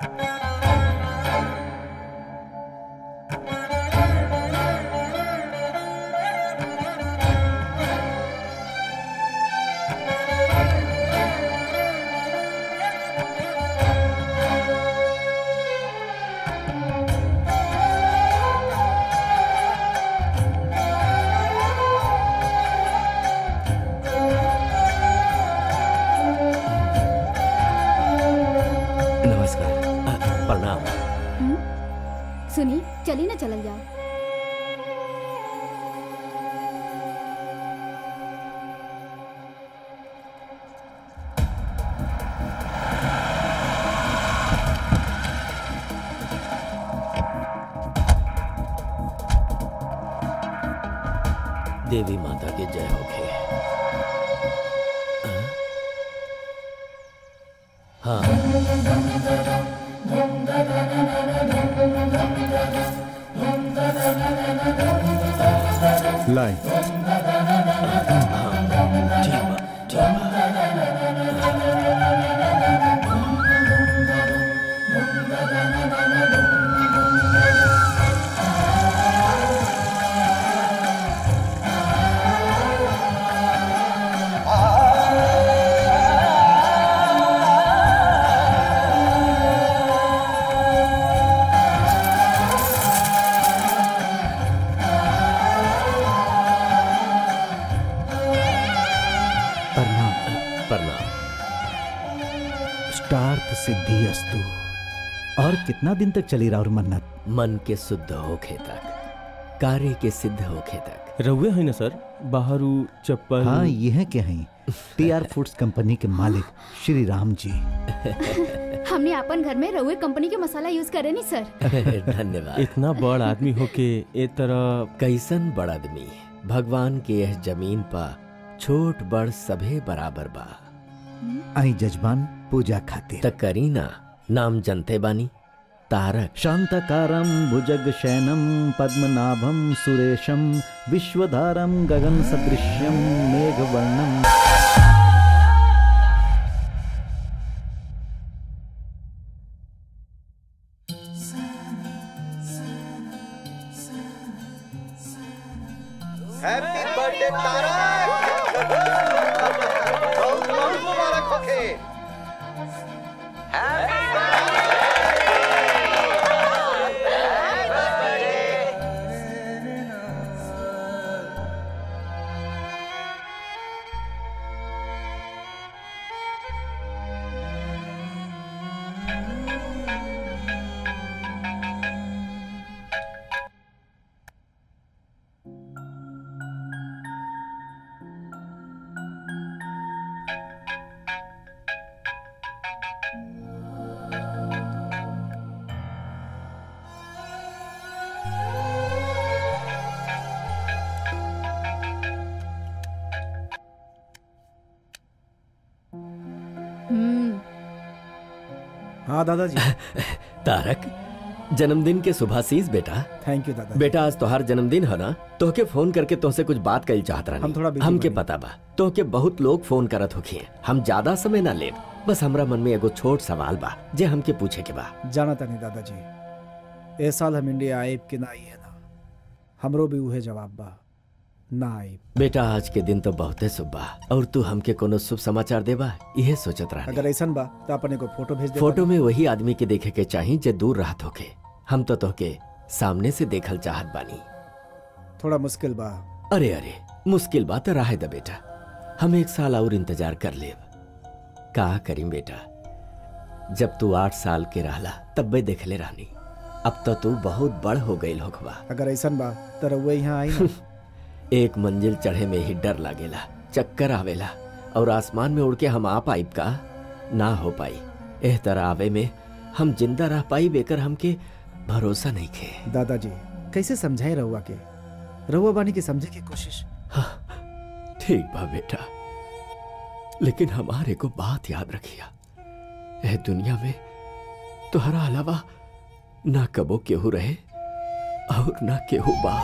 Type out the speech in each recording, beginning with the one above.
नमस्कार अ, प्रणाम सुनी चली ना चलल जाओ देवी माता की जय होखे हाँ लाई ठीक बा ठीक बा प्रणाम प्रणाम स्टार्थ सिद्धि अस्तु और कितना दिन तक चली राउर मन्नत मन के शुद्ध होखे तक कार्य के सिद्ध होखे तक रहुए है ना सर बाहरू चप्पल हाँ ये है क्या है टी आर फूड्स कंपनी के मालिक श्री राम जी हमने अपन घर में रहुए कंपनी के मसाला यूज करे नी सर धन्यवाद इतना बड़ आदमी होके ए तरह कैसन बड़ आदमी भगवान के यह जमीन पर छोट बड़ सभे बराबर बा आई जजमान पूजा खातिर त करीना नाम जनते बानी तारक शांतकारं भुजगशयनं पद्मनाभं सुरेशं विश्वधारं गगनसदृश्यं मेघवर्णं हैप्पी बर्थडे तारक बहुत बहुत मुबारक होखे हम्म हाँ दादाजी तारक जन्मदिन के शुभाशीष बेटा थैंक यू दादा बेटा आज तोहार जन्मदिन है ना तोहके फोन करके तोहसे कुछ बात कल चाहत रहा हम थोड़ा busy हमके बानी। पता बा तोहके बहुत लोग फोन करत होखिए हम ज्यादा समय ना लेब बस हमरा मन में एगो छोट सवाल बा जे हमके पूछे के बा जाना तानी दादाजी ए साल हम इंडिया आइब कि ना आइए ना हमरो भी उहे जवाब बा ना आइब बेटा आज के दिन तो बहुते शुभ बा और तू हमके कोनो शुभ समाचार देबा इहे सोचत रहा अगर ऐसन बा तो अपने को फोटो भेज दे फोटो में वही आदमी के देखे के चाही जे दूर रहत होके हम तो तोहके सामने से देखल चाहत बानी थोड़ा मुश्किल बा अरे अरे मुश्किल बात रहे द बेटा हम एक साल और इंतजार कर लेब का करीं बेटा जब तू आठ साल के रहला तब्बे देखले रहनी अब तो तू बहुत बड़ हो गई होखबा अगर ऐसन बा तो रउआ यहाँ आई ना एक मंजिल चढ़े में ही डर लागेला चक्कर आवेला और आसमान में उड़ के हम आ पाइब का ना हो पाई एह तरह आवे में हम जिंदा रह पाई बेकर हमके भरोसा नहीं खे दादाजी कैसे समझाए रहुआ के रहुआ बानी की समझे की कोशिश ठीक बा बेटा लेकिन हमारे को बात याद रखिया एह दुनिया में तुहरा अलावा ना कबो केहू रहे और ना केहू बा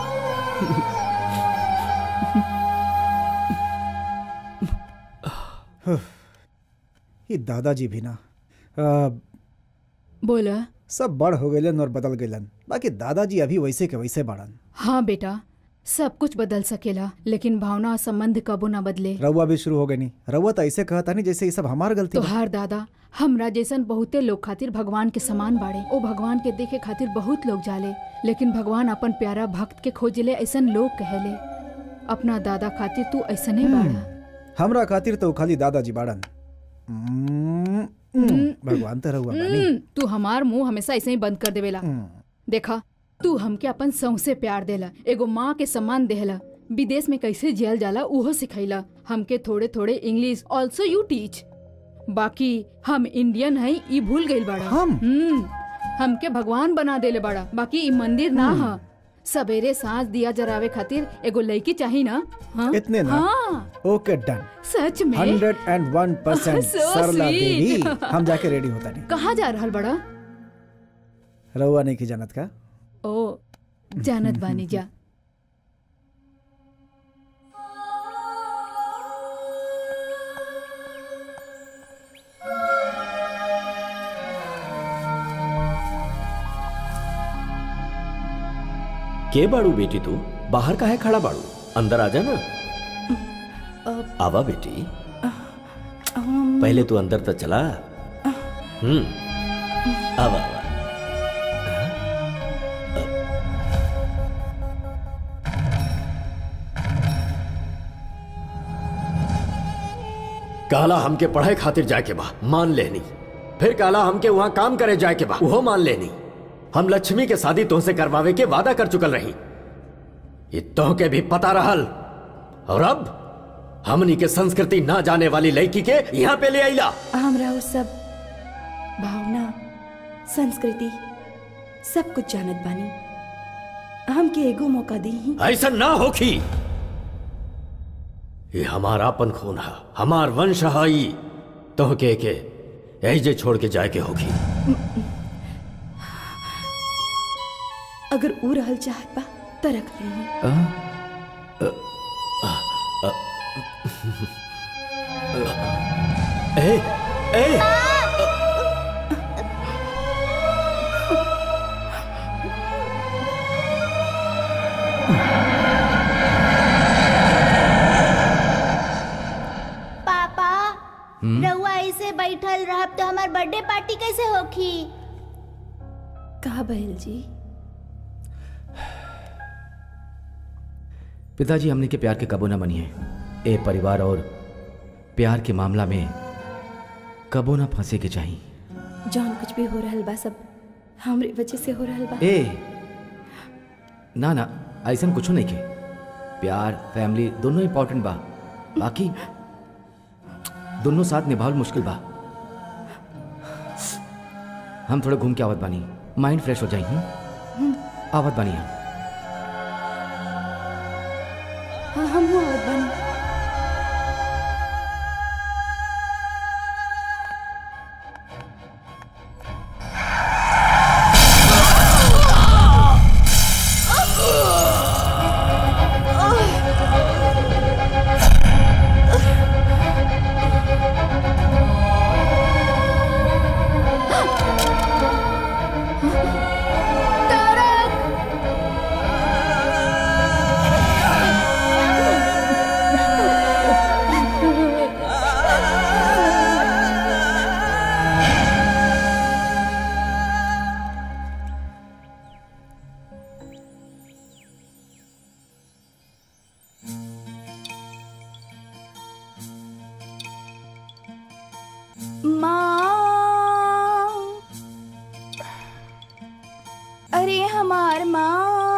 ये दादाजी भी ना आ, बोला सब बड़ हो गइलन और बदल गइलन बाकी दादाजी अभी वैसे के वैसे बाड़न हाँ बेटा सब कुछ बदल सकेला लेकिन भावना और संबंध कबो ना बदले रउआ भी शुरू हो गई नहीं रउआ तो ऐसे कहता नहीं जैसे ये सब हमार गलती बा। तोहार दादा हमरा जैसन बहुते लोग खातिर भगवान के समान बाड़े ओ भगवान के देखे खातिर बहुत लोग जाले लेकिन भगवान अपन प्यारा भक्त के खोजले ऐसन लोग कहले अपना दादा खातिर तू ऐसने बाड़ा हमरा खातिर तो खाली दादाजी बाड़न हम्म, हम्म, भगवान तो रउआ बानी हम्म, तू हमार मुंह हमेशा ऐसे ही बंद कर देवेला देखा तू हमके अपन सौसे प्यार देला एगो माँ के सम्मान देहला विदेश में कैसे जियल जाला उहो सिखैला हमके थोड़े थोड़े इंग्लिश ऑल्सो यू टीच बाकी हम इंडियन है ई भूल गइल बाड़ा हम? हम्म हमके भगवान बना देले बाड़ा बाकी ई मंदिर ना ह सवेरे सांझ दिया जरावे खातिर एगो लड़की चाहिए ना हाँ? इतने ना? हाँ ओके डन सच में hundred and one percent So Sarla sweet. Devi हम जाके रेडी होता नहीं कहाँ जा रहल बड़ा रउआ नहीं की जानत का ओ जानत बानी जा के बाड़ू बेटी तू बाहर का है खड़ा बाड़ू अंदर आ जाना आवा बेटी पहले तू अंदर तो चला हम्म आवा आवा काला हमके पढ़ाई खातिर जाके बा मान लेनी फिर काला हमके वहां काम करे जाके बा वो मान लेनी हम लक्ष्मी के शादी तुमसे करवावे के वादा कर चुकल रही ये तो के भी पता रहल और अब हमनी के संस्कृति ना जाने वाली लड़की के यहाँ पे ले आईला हमरा उ सब भावना संस्कृति सब कुछ जानत बानी हमके एगो मौका दी ऐसा ना होखी ये हमारा अपन खून है हमार वंश है ई तो के के ऐजे छोड़ के जाए के होगी अगर ऊ रहल चाहत बा त रख ली ए ए पापा रउआ ऐसे बैठल रहब तो हमार बर्थडे पार्टी कैसे होखी कहा बहल जी पिताजी हमने के प्यार के कबो न बनिए ए परिवार और प्यार के मामला में कबो ना फंसे के चाहिए जौन कुछ भी हो रहल बा सब हमरे वजह से हो रहल बा ए ना ना ऐसा कुछ नहीं के प्यार फैमिली दोनों इम्पोर्टेंट बा बाकी दोनों साथ निभावल मुश्किल बा हम थोड़ा घूम के आवत बानी माइंड फ्रेश हो जाई हूँ आवत बानी हम हाँ हम हो आवत बानी माँ अरे हमार माँ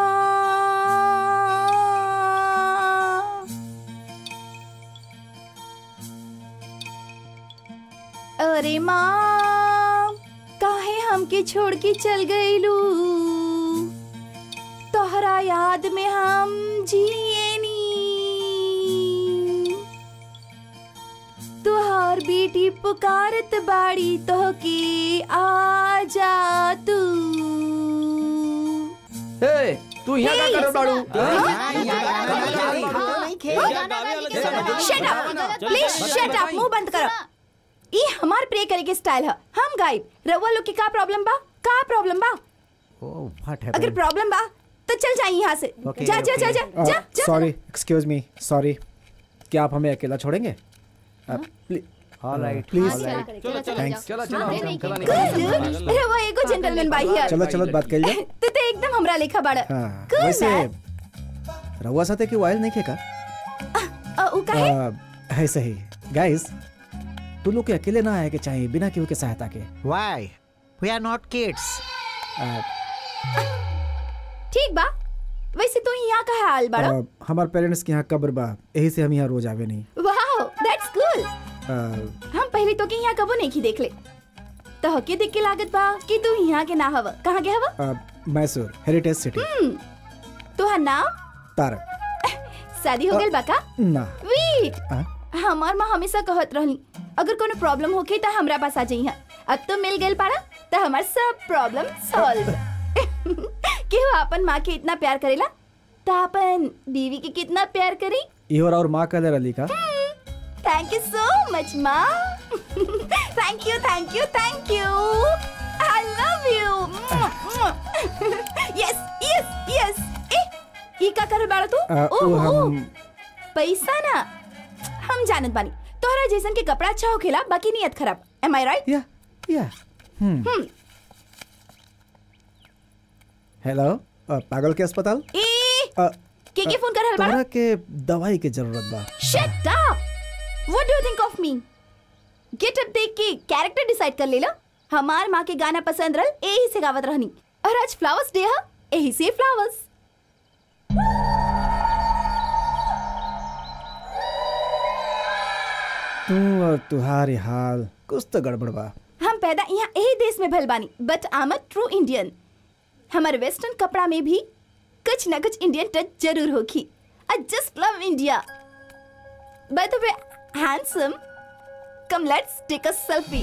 अरे माँ काहे हमके छोड़ के चल गईलू तोहरा याद में हम जिएनी तुहार बेटी पुकारत बाड़ी तो के आ जा तू ए, तू यहाँ क्या कर बाड़ू shut up please shut up मुंह बंद करो ई हमार प्रे करे के स्टाइल है हम गाइब रउआ लोग के का प्रॉब्लम बा का प्रॉब्लम बा ओह व्हाट अगर प्रॉब्लम बा तो चल जाइए यहाँ से Okay, जा जा जा जा जा जा सॉरी एक्सक्यूज मी सॉरी क्या आप हमें अकेला छोड़ेंगे ऑलराइट प्लीज चलो चलो Thanks. चला चला हाँ, हम नहीं, चला Good, dude. रउआ एगो जेंटलमैन बाई है चलो चलो बात कर लिया तू तो एकदम हमरा लेखा बाड़ा हाँ Cool, वैसे man. रउआ साथे की वायल नहीं खेका अ, उ का है आ, है सही गाइस तू लोग के अकेले ना आए के चाहिए बिना केहू के सहायता के Why? We are not kids. आ, ठीक बा वैसे तू यहाँ का हाल बाड़ा आ, हमार पेरेंट्स के यहाँ कब्र बा यही से हम यहाँ रोज आवे नहीं वाओ दैट्स कूल आ, हम पहले तो के यहाँ कबो नहीं की देख ले तो हके देख के लागत बा कि तू यहाँ के ना हवा कहाँ के हवा आ, मैसूर हेरिटेज सिटी तुहार नाम तारक शादी हो गइल बा का ना वेट आ? हमार माँ हमेशा कहत रहली अगर कोनो प्रॉब्लम होखे त हमरा पास आ जाइहा अब तो मिल गइल पाड़ा त हमार सब प्रॉब्लम सॉल्व केहू अपन माँ के इतना प्यार करेला त अपन बीवी के कितना प्यार करी इहोर और माँ कहले रली का थैंक यू सो मच माँ thank you thank you thank you I love you yes yes yes ए ई का करे बाड़ा तू आ, वो ओहो, हम पैसा ना हम जानत बानी तोहरा जैसन के कपड़ा अच्छा होखेला बाकी नियत खराब एम आई राइट या या हम्म हेलो आ, पागल के अस्पताल ए आ, के के फोन कर रहल तोहरा बाड़ा के दवाई के जरूरत बा shut up what do you think of me get up देख के कैरेक्टर डिसाइड कर लेला हमार माँ के गाना पसंद रहल एही से गावत रहनी और आज फ्लावर्स डे है एही से फ्लावर्स तू और तुहारी हाल कुछ तो गड़बड़ बा हम पैदा यहाँ यही देश में भल बानी but I am a true Indian हमारे वेस्टर्न कपड़ा में भी कुछ न कुछ इंडियन टच जरूर होगी I just love India by the way handsome come let's take a selfie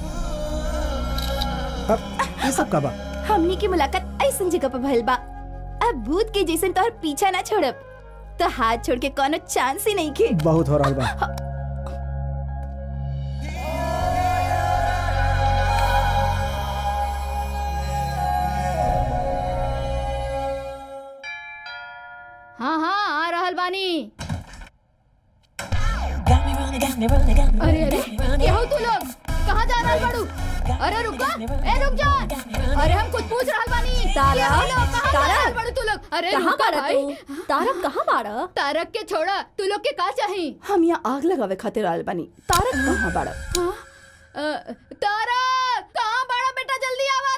अब ये सब का बा हमनी की मुलाकात ऐसन जगह पर भइल बा अब भूत के जैसन तोहर पीछा ना छोड़ब तो हाथ छोड़ के कोनो चांस ही नहीं के बहुत हो रहल बा हाँ हाँ आ रहल बानी अरे अरे ये हो तू लोग कहाँ जा रहल बाड़ू अरे रुक जा ए रुक जा अरे हम कुछ पूछ रहल बानी तारक, ये हो लोग, कहाँ जा तारक। रहल बाड़ू तू लोग अरे कहाँ रुका बाड़ा भाई तू तारक कहाँ बाड़ा तारक के छोड़ा तू लोग के का चाही हम यहाँ आग लगावे खातिर आल बानी तारक कहाँ बाड़ा हाँ? अ, तारक कहाँ बाड़ा बेटा जल्दी आवा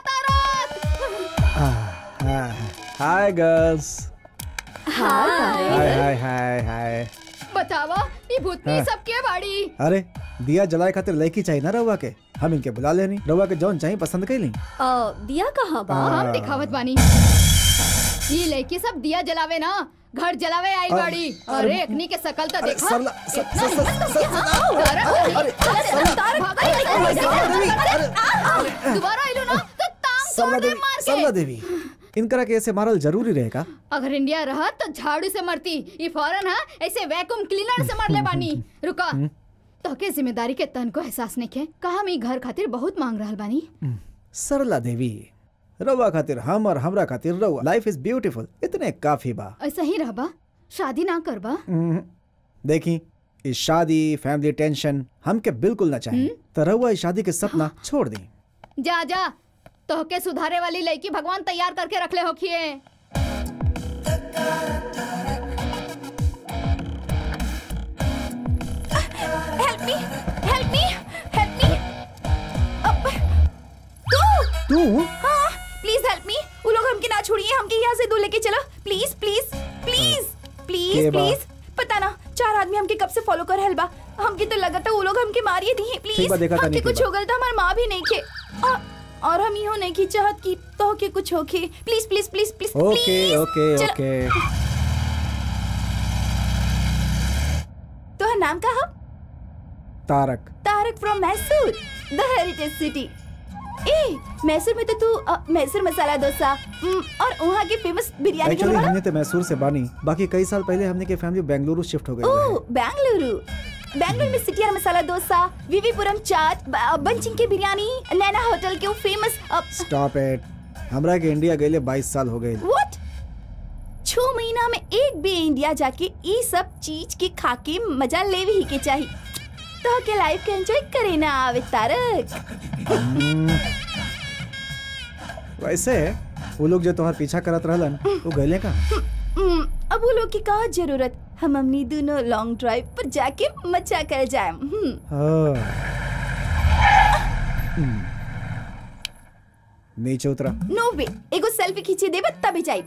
तारक हाय गर्ल्स हाँ तारक हाय हाय हाय हाय बतावा ये भूतनी हाँ। सब के बाड़ी अरे दिया जलाए खातिर लड़की चाहिए ना रउआ के हम इनके बुला लेनी रउआ के जौन चाहिए पसंद कैली दिया कहाँ बा हम दिखावत बानी ये लड़की सब दिया जलावे ना घर जलावे आई अरे, बाड़ी अरे, अरे एकनी के शकल तो अरे, देखा सरला- सर- इतना सर- हिम्मत सर- तो क्या? सर- तारक, अरे, तारक, तारक, भागा, अरे, सरला देवी, दोबारा आइलो ना तो टांग सरला तोड़ दे देवी मार सरला के देवी इनकरा के ऐसे मारल जरूरी रहेगा अगर इंडिया रहा तो झाड़ू से मरती ये फौरन है ऐसे वैक्यूम क्लीनर से मरले बानी रुका तो के जिम्मेदारी के तन को एहसास नहीं के कहा हम ई घर खातिर बहुत मांग रहल बानी सरला देवी रउआ खातिर हम और हमरा खातिर रउआ लाइफ इज ब्यूटीफुल इतने काफी बा ऐसा ही रहबा शादी ना करबा हम्म, देखी इस शादी फैमिली टेंशन हमके बिल्कुल ना चाहिए तो रउआ इस शादी के सपना छोड़ दी जा जा तोहके सुधारे वाली लड़की भगवान तैयार करके रखले होखिए help me help me help me अब तू तू हाँ प्लीज हेल्प मी वो लोग हमके ना छोड़िए हमके यहाँ से दूर लेके चलो प्लीज प्लीज प्लीज के प्लीज बा? प्लीज पता ना चार आदमी हमके कब से फॉलो कर रहल बा हमके तो लगता वो लोग हमके मारिए दिए ठीक प्लीज बा, देखा हमके तानी के कुछ बा। हो गल था हमार माँ भी नहीं खे और, और हम यूं नहीं की चाहत की तो के कुछ होके please please please please okay okay okay तो नाम का है Tarak Tarak from Mysore the heritage city ए मैसूर में तो तू अ, मैसूर मसाला डोसा हम्म, और वहाँ की फेमस बिरयानी एक्चुअली के हमने तो मैसूर से बानी बाकी कई साल पहले हमने के फैमिली बेंगलुरु शिफ्ट हो गई ओह बेंगलुरु बैंगलोर में सिटिया मसाला डोसा विवीपुरम चाट ब- बंचिंग की बिरयानी नैना होटल के फेमस स्टॉप इट हमरा के इंडिया गए बाईस साल हो गए व्हाट छह महीना में एक भी इंडिया जाके ये सब चीज के खा के मजा ले ही के चाहिए तो के लाइफ के एंजॉय करे ना आवे तारक वैसे वो लोग जो तुम्हार पीछा करत रहलन वो गए का हम्म, अब वो लोग की का जरूरत हम हमनी दोनों लॉन्ग ड्राइव पर जाके मजा कर जाए नीचे उतरा नो वे एगो सेल्फी खींचे देबे तभी जाई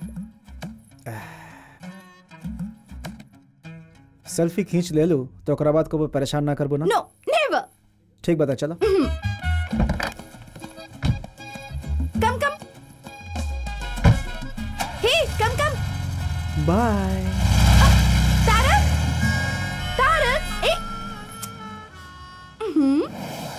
सेल्फी खींच ले लू तो ओकरा बाद को परेशान ना करबो ना नो नेवर ठीक बता चलो कम कम हे कम कम बाय तारक तारक ए हम्म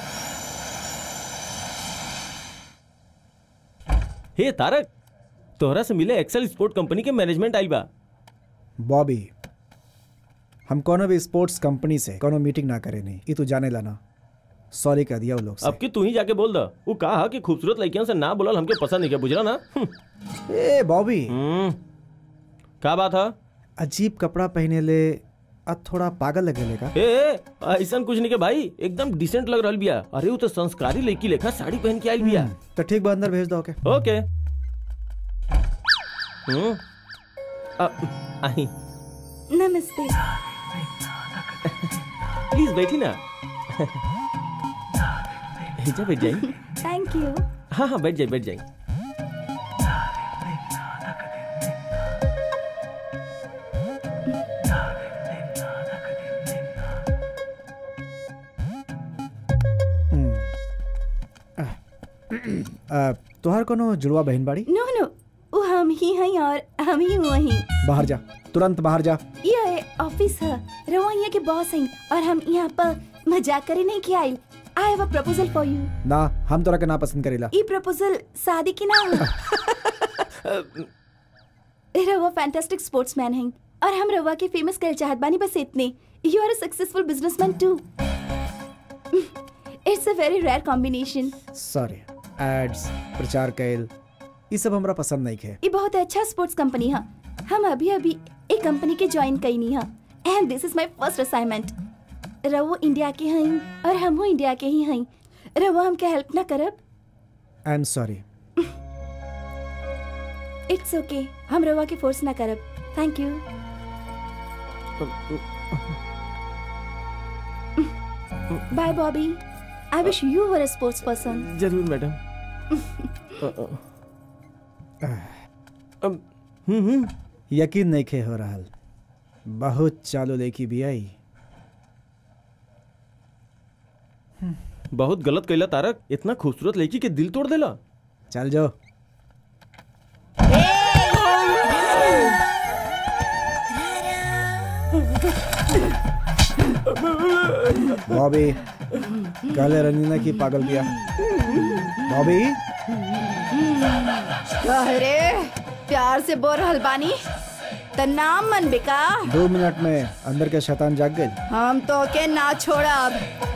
हे तारक तोहरा से मिले एक्सेल स्पोर्ट कंपनी के मैनेजमेंट आइल बा बॉबी हम कोनो भी स्पोर्ट्स कंपनी से कोनो मीटिंग ना करे नहीं ये तू जाने लाना सॉरी कह दिया वो लोग से अब की तू ही जाके बोल द वो कहा कि खूबसूरत लड़कियों से ना बोलल हमके पसंद नहीं के बुझला ना हम्म, ए बॉबी हम्म, का बात है अजीब कपड़ा पहने ले अब थोड़ा पागल लगे लेगा ए ए, ऐसन कुछ नहीं के भाई एकदम डिसेंट लग रहल बिया अरे वो तो संस्कारी लड़की लेखा साड़ी पहन के आइल बिया तो ठीक बा अंदर भेज दो ओके ओके हम्म अ, आई नमस्ते प्लीज बैठी ना हिजा बैठ जाई थैंक यू हाँ हाँ बैठ जाई बैठ जाई आ, तोहार कोनो जुड़वा बहन बाड़ी नो नो वो हम ही हैं और हम ही वही बाहर जा तुरंत बाहर जा ये ऑफिस है रवानिया के बॉस हैं और हम यहाँ पर मजाक करे नहीं के आइल I have a proposal for you ना हम तोरा के ना पसंद करेला ये प्रपोजल शादी की ना रवा फैंटास्टिक स्पोर्ट्समैन हैं और हम रवा के फेमस कर चाहत बानी बस इतने you are a successful businessman too it's a very rare combination sorry ads प्रचार कैल ये सब हमरा पसंद नहीं खे ये बहुत अच्छा स्पोर्ट्स कंपनी है हम अभी अभी एक कंपनी के ज्वाइन कईनी है and this is my first assignment रवो इंडिया के हैं और हम इंडिया के ही हैं रवो हमके हेल्प ना करब I am sorry it's okay हम रवा के फोर्स ना करब thank you bye Bobby I wish you were a sports person जरूर madam uh, uh, um, hmm hmm यकीन नहीं खे हो रहा बहुत चालू लेकी भी आई बहुत गलत कैला तारक इतना खूबसूरत लड़की के दिल तोड़ देला चल जाओ बॉबी कहले रंगीना की पागल दिया बॉबी अरे प्यार से बोल रहल बानी त नाम मन बेका दो मिनट में अंदर के शैतान जाग गए हम तो के ना छोड़ब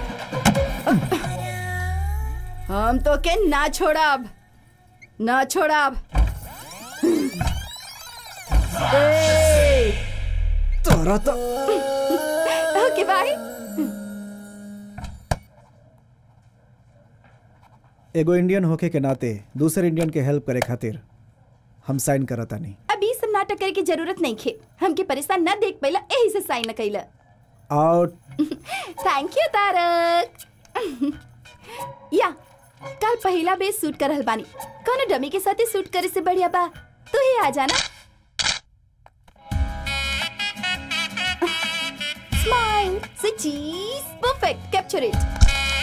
हम तो के ना छोड़ब ना छोड़ब ए, तोरा तो ओके बाय एगो इंडियन होके के नाते दूसरे इंडियन के हेल्प करे खातिर हम साइन करता नहीं अभी सब नाटक करे की जरूरत नहीं खे हमके परेशान न देख पैला यही से साइन न कैला आउट थैंक यू तारक या कल पहला बेस सूट कर रहल बानी कौनो डमी के साथ ही सूट करे से बढ़िया बा तू ही आ जाना स्माइल से cheese perfect capture it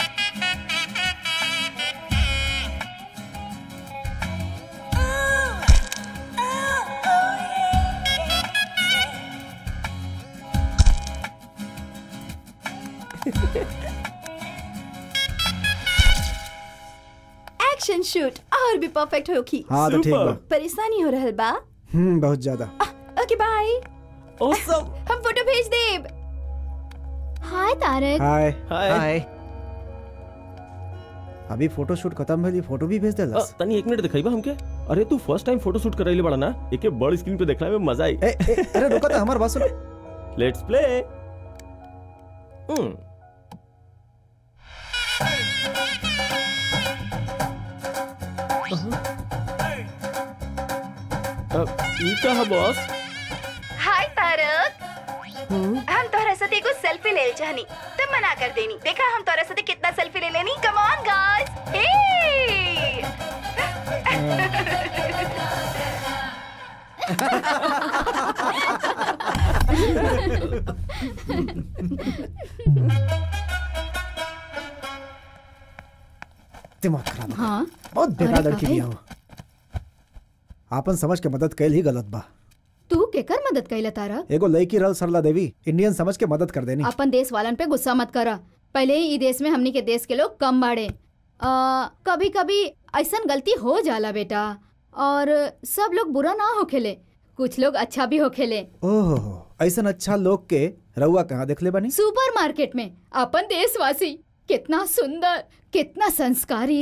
action shoot और भी परफेक्ट होगी हाँ तो ठीक बा परेशानी हो रहल बा हम्म बहुत ज्यादा ओके बाय Awesome. हम फोटो भेज देब हाय तारक हाय हाय अभी फोटो शूट खत्म भइली फोटो भी भेज अ, देलस तनी एक मिनट दिखाई बा हमके अरे तू फर्स्ट टाइम फोटो शूट करैले बड़ा ना एके बड़ स्क्रीन पे देखला में मजा आई ए, ए, अरे रुको तो हमार बात सुनो लेट्स प्ले हम्म अ, ई का है बॉस हाय तारक हम तोहरा साथ एगो सेल्फी ले चाहनी तुम मना कर देनी देखा हम तोहरा साथ कितना सेल्फी ले लेनी कम ऑन गाइस हे दिमाग खराब है। हाँ बहुत बेकार अरे लड़की काहे? बिया हो आपन समझ के मदद कैल ही गलत बा तू केकर मदद कैला तारा एगो लड़की रल सरला देवी इंडियन समझ के मदद कर देनी अपन देश वालन पे गुस्सा मत करा पहले ही ई देश में हमनी के देश के लोग कम बाड़े कभी कभी ऐसन गलती हो जाला बेटा और सब लोग बुरा ना होखेले कुछ लोग अच्छा भी होखेले ओह ऐसा अच्छा लोग के रउआ कहाँ देखले बनी सुपर मार्केट में अपन देशवासी कितना सुंदर कितना संस्कारी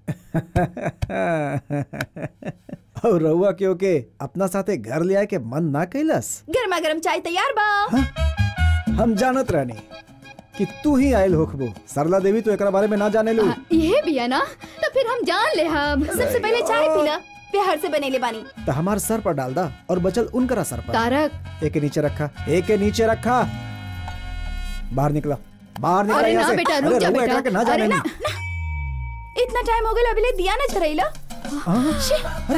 और रउआ क्यों के अपना साथे घर ले आए के मन ना कैलस गर्मा गर्म चाय तैयार बा हम जानत रहनी कि तू ही आयल होखबो सरला देवी तो एकरा बारे में ना जाने लू आ, ये भी है ना तो फिर हम जान ले हम सबसे पहले चाय पीला प्यार से बनेले बानी तो हमार सर पर डाल दा और बचल उनकरा सर पर तारक एक के नीचे रखा एक के नीचे रखा बाहर निकला बाहर निकला अरे यहाँ ना से बेटा, रुक अरे जा रउआ बेटा। एकरा के ना अरे जाने ना, नी। इतना टाइम हो गया अभी ले दिया ना चरैला हाँ? अरे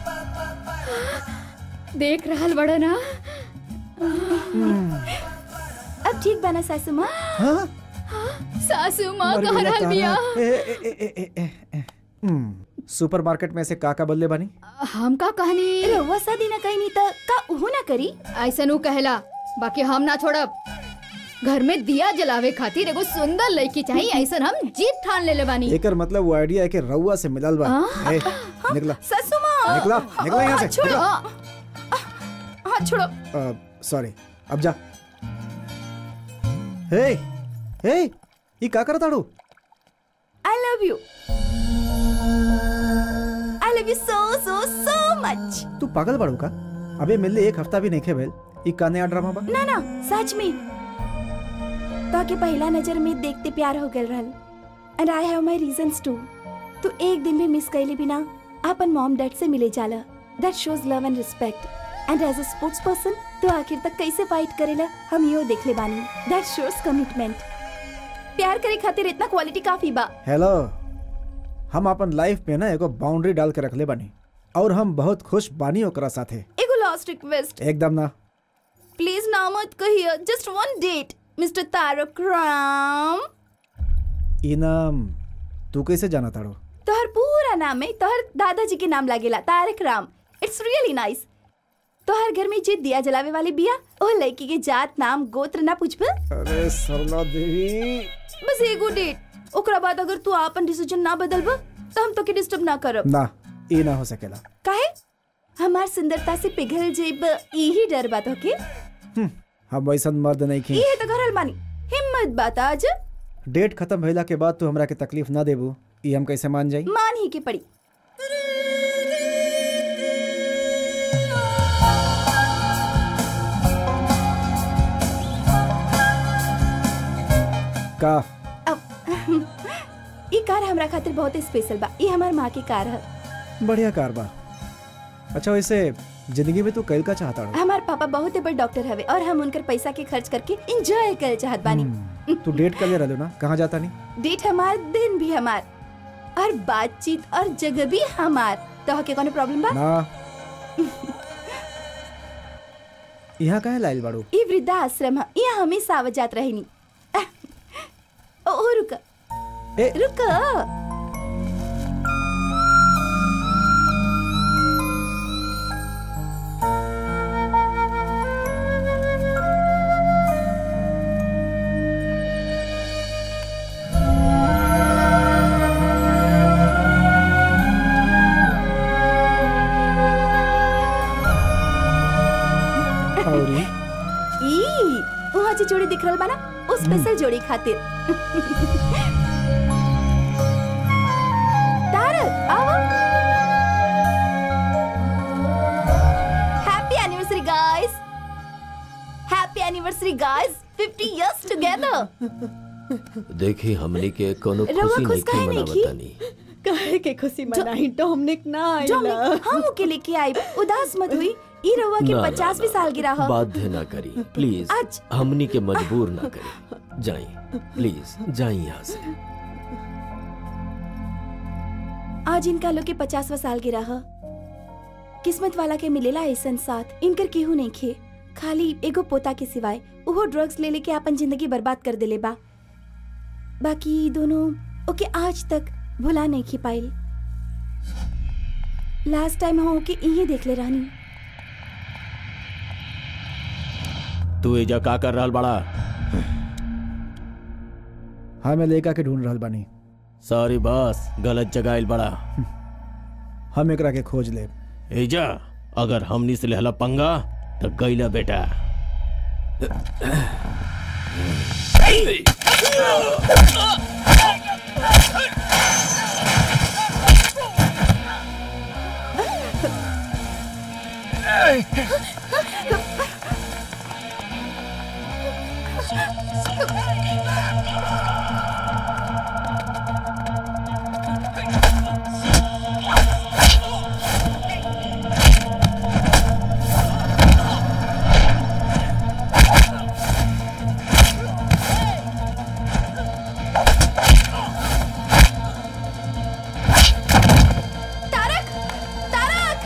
देख रहल बड़ा ना अब ठीक बना सासू माँ हाँ? सासू माँ मर कह गया रहल तारा। बिया ए, ए, ए, ए, ए, ए, ए। हम्म, सुपर मार्केट में से काका बल्ले बनी हम का कहनी रउआ शादी ना कहीं नहीं तो का उहू ना करी ऐसा नु कहला बाकी हम ना छोड़ब घर में दिया जलावे खातिर एगो सुंदर लड़की चाहिए ऐसा हम जीत ठान ले ले बानी एकर मतलब वो आइडिया है कि रउआ से मिलल बा हाँ? ए, निकला सासू माँ निकला निकला यहाँ से छोड़ो निकला। हाँ छोड़ो अ, सॉरी अब जा हे हे ये का करत आड़ू I love you I love you so so so much तू पागल बाड़ू का अबे मिलले एक हफ्ता भी नहीं खे भेल ई का नया ड्रामा बा ना ना सच में ताकि पहला नजर में देखते प्यार हो गल रहल and I have my reasons to तू एक दिन भी मिस कैले बिना अपन मॉम डैड से मिले जाला that shows love and respect and as a sports person तू आखिर तक कैसे फाइट करेला हम यो देख ले बानी दैट शोज कमिटमेंट प्यार करे खातिर इतना क्वालिटी काफी बा हेलो हम अपन लाइफ में ना एगो बाउंड्री डाल के रखले बानी और हम बहुत खुश बानी ओकरा साथे एगो लास्ट रिक्वेस्ट एकदम ना प्लीज ना मत कहिए just one date mister Tarak Ram इनाम तू कैसे जाना ताड़ो तोहर पूरा नाम है तोहर दादाजी के नाम लागेला Tarak Ram it's really nice तोहर घर में जे दिया जलावे वाली बिया ओ लड़की के जात नाम गोत्र ना पूछब अरे सरला देवी बस एगो डेट ओकरा बाद अगर तू आपन डिसीजन ना बदलब तो हम तोके डिस्टर्ब ना करब ना ई ना हो सकेला काहे हमार सुंदरता से पिघल जेब यही डर बात होके हम्म, हम वैसन मर्द नहीं खी ये तो घरल मानी हिम्मत बात आज डेट खत्म भइला के बाद तू हमरा के तकलीफ ना देबू ई हम कैसे मान जाई मान ही के पड़ी का ई कार हमरा खातिर बहुत स्पेशल बा ई हमार माँ की कार है बढ़िया कार बा अच्छा वैसे जिंदगी में तू कैल का चाहता रो हमार पापा बहुत बड़ डॉक्टर हवे और हम उनकर पैसा के खर्च करके एंजॉय कर चाहत बानी तू डेट कर ले रहलो ना कहाँ जाता नहीं डेट हमार दिन भी हमार और बातचीत और जगह भी हमार तो के कोनो प्रॉब्लम बा ना यहाँ काहे लाइल बाड़ू ई वृद्धा आश्रम है यहाँ हमेशा आवत जात रहनी ओ, ओ रुक ए रुक और ई? ई वहाँ से जोड़े दिख रहल बा ना उस स्पेशल जोड़ी खातिर तारक आओ happy anniversary guys happy anniversary guys 50 years together देखी हमनी के कोनो रउआ खुशी खुश नहीं काहे मना नइखी? बतानी काहे के खुशी मनाई डोमनिक ना आइला डोमिनिक हम ओके लेके आई उदास मत हुई ई रउआ के ना, ना, 50वीं ना। सालगिरह ह बाध्य ना करी प्लीज आज- हमनी के मजबूर ना करी जाई प्लीज जाई यहाँ से आज इनका लोग के पचासवा साल गिरा ह किस्मत वाला के मिलेला ऐसन साथ इनकर केहू नहीं खे खाली एगो पोता के सिवाय उहो ड्रग्स ले लेके अपन जिंदगी बर्बाद कर देले बा बाकी ई दोनों ओके आज तक भुला नहीं खी पाइल लास्ट टाइम हम ओके इही देखले रहनी तू एजा का कर रहल बड़ा हाँ मैं लेका के ढूंढ रहल बानी सॉरी बॉस गलत जगह आइल बड़ा हम एकरा के खोज ले एजा अगर हमनी से लेहला पंगा तो गईला बेटा तारक तारक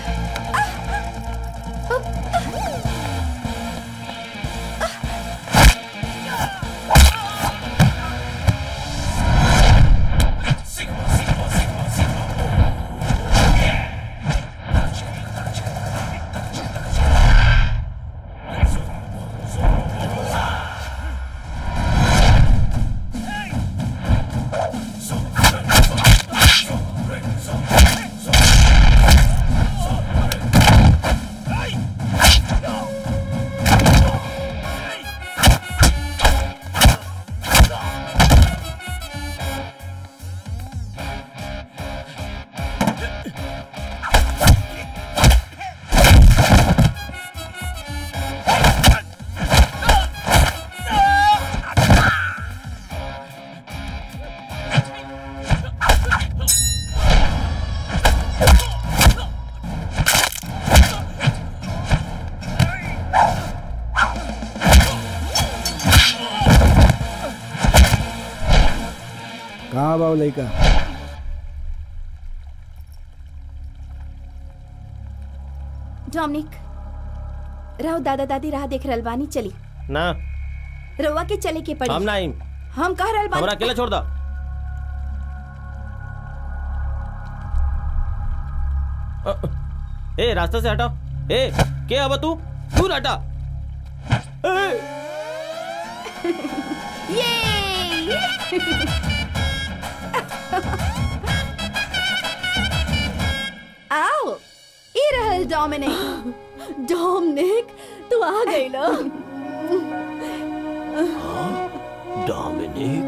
कहाँ बा वो लड़का डोमिनिक राव दादा दादी राह देख रहल बानी चली ना रउआ के चले के पड़ी हम ना आइम हम कह रहल हमरा बानी अकेला छोड़ दा अ, ए रास्ते से हटा ए के अब तू दूर हटा ए, आओ ई रहल डोमिनिक डोमनिक तू आ गईला डोमिनिक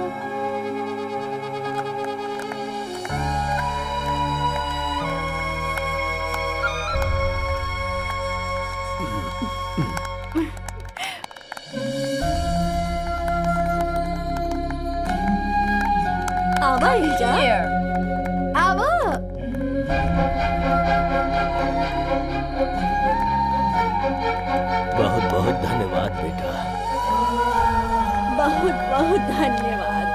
आवा एजा आओ बहुत बहुत धन्यवाद बेटा बहुत बहुत धन्यवाद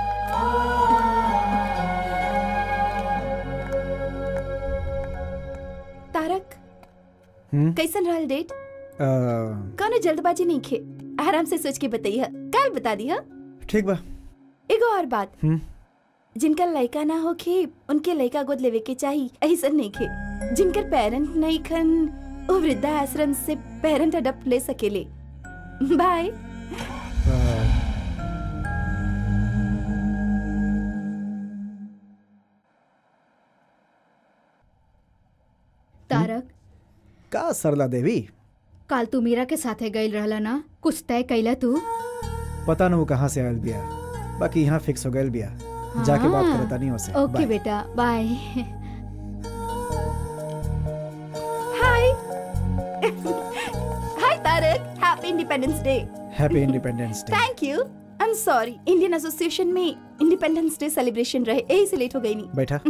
तारक हम्म? कैसन रहल डेट अ, कौनो जल्दबाजी नहीं खे आराम से सोच के बताइए कल बता दिया ठीक बा एगो और बात हम्म? जिनका लड़का ना होखे उनके लड़का गोद लेवे के चाही ऐसा नहीं खे जिनकर पेरेंट नहीं खन वो वृद्धा आश्रम से पेरेंट अडप्ट ले सकेले बाय तारक का सरला देवी काल तू मीरा के साथे गईल रहला ना कुछ तय कैला तू पता न वो कहाँ से आयल बिया बाकी यहाँ फिक्स हो गयल बिया जाके बात हाँ। करता नहीं उसे ओके बाय। बेटा bye hi hi Tarak happy independence day happy independence day thank you I am sorry Indian association में इंडिपेंडेंस डे सेलिब्रेशन रहे यही से लेट हो गई नहीं बैठा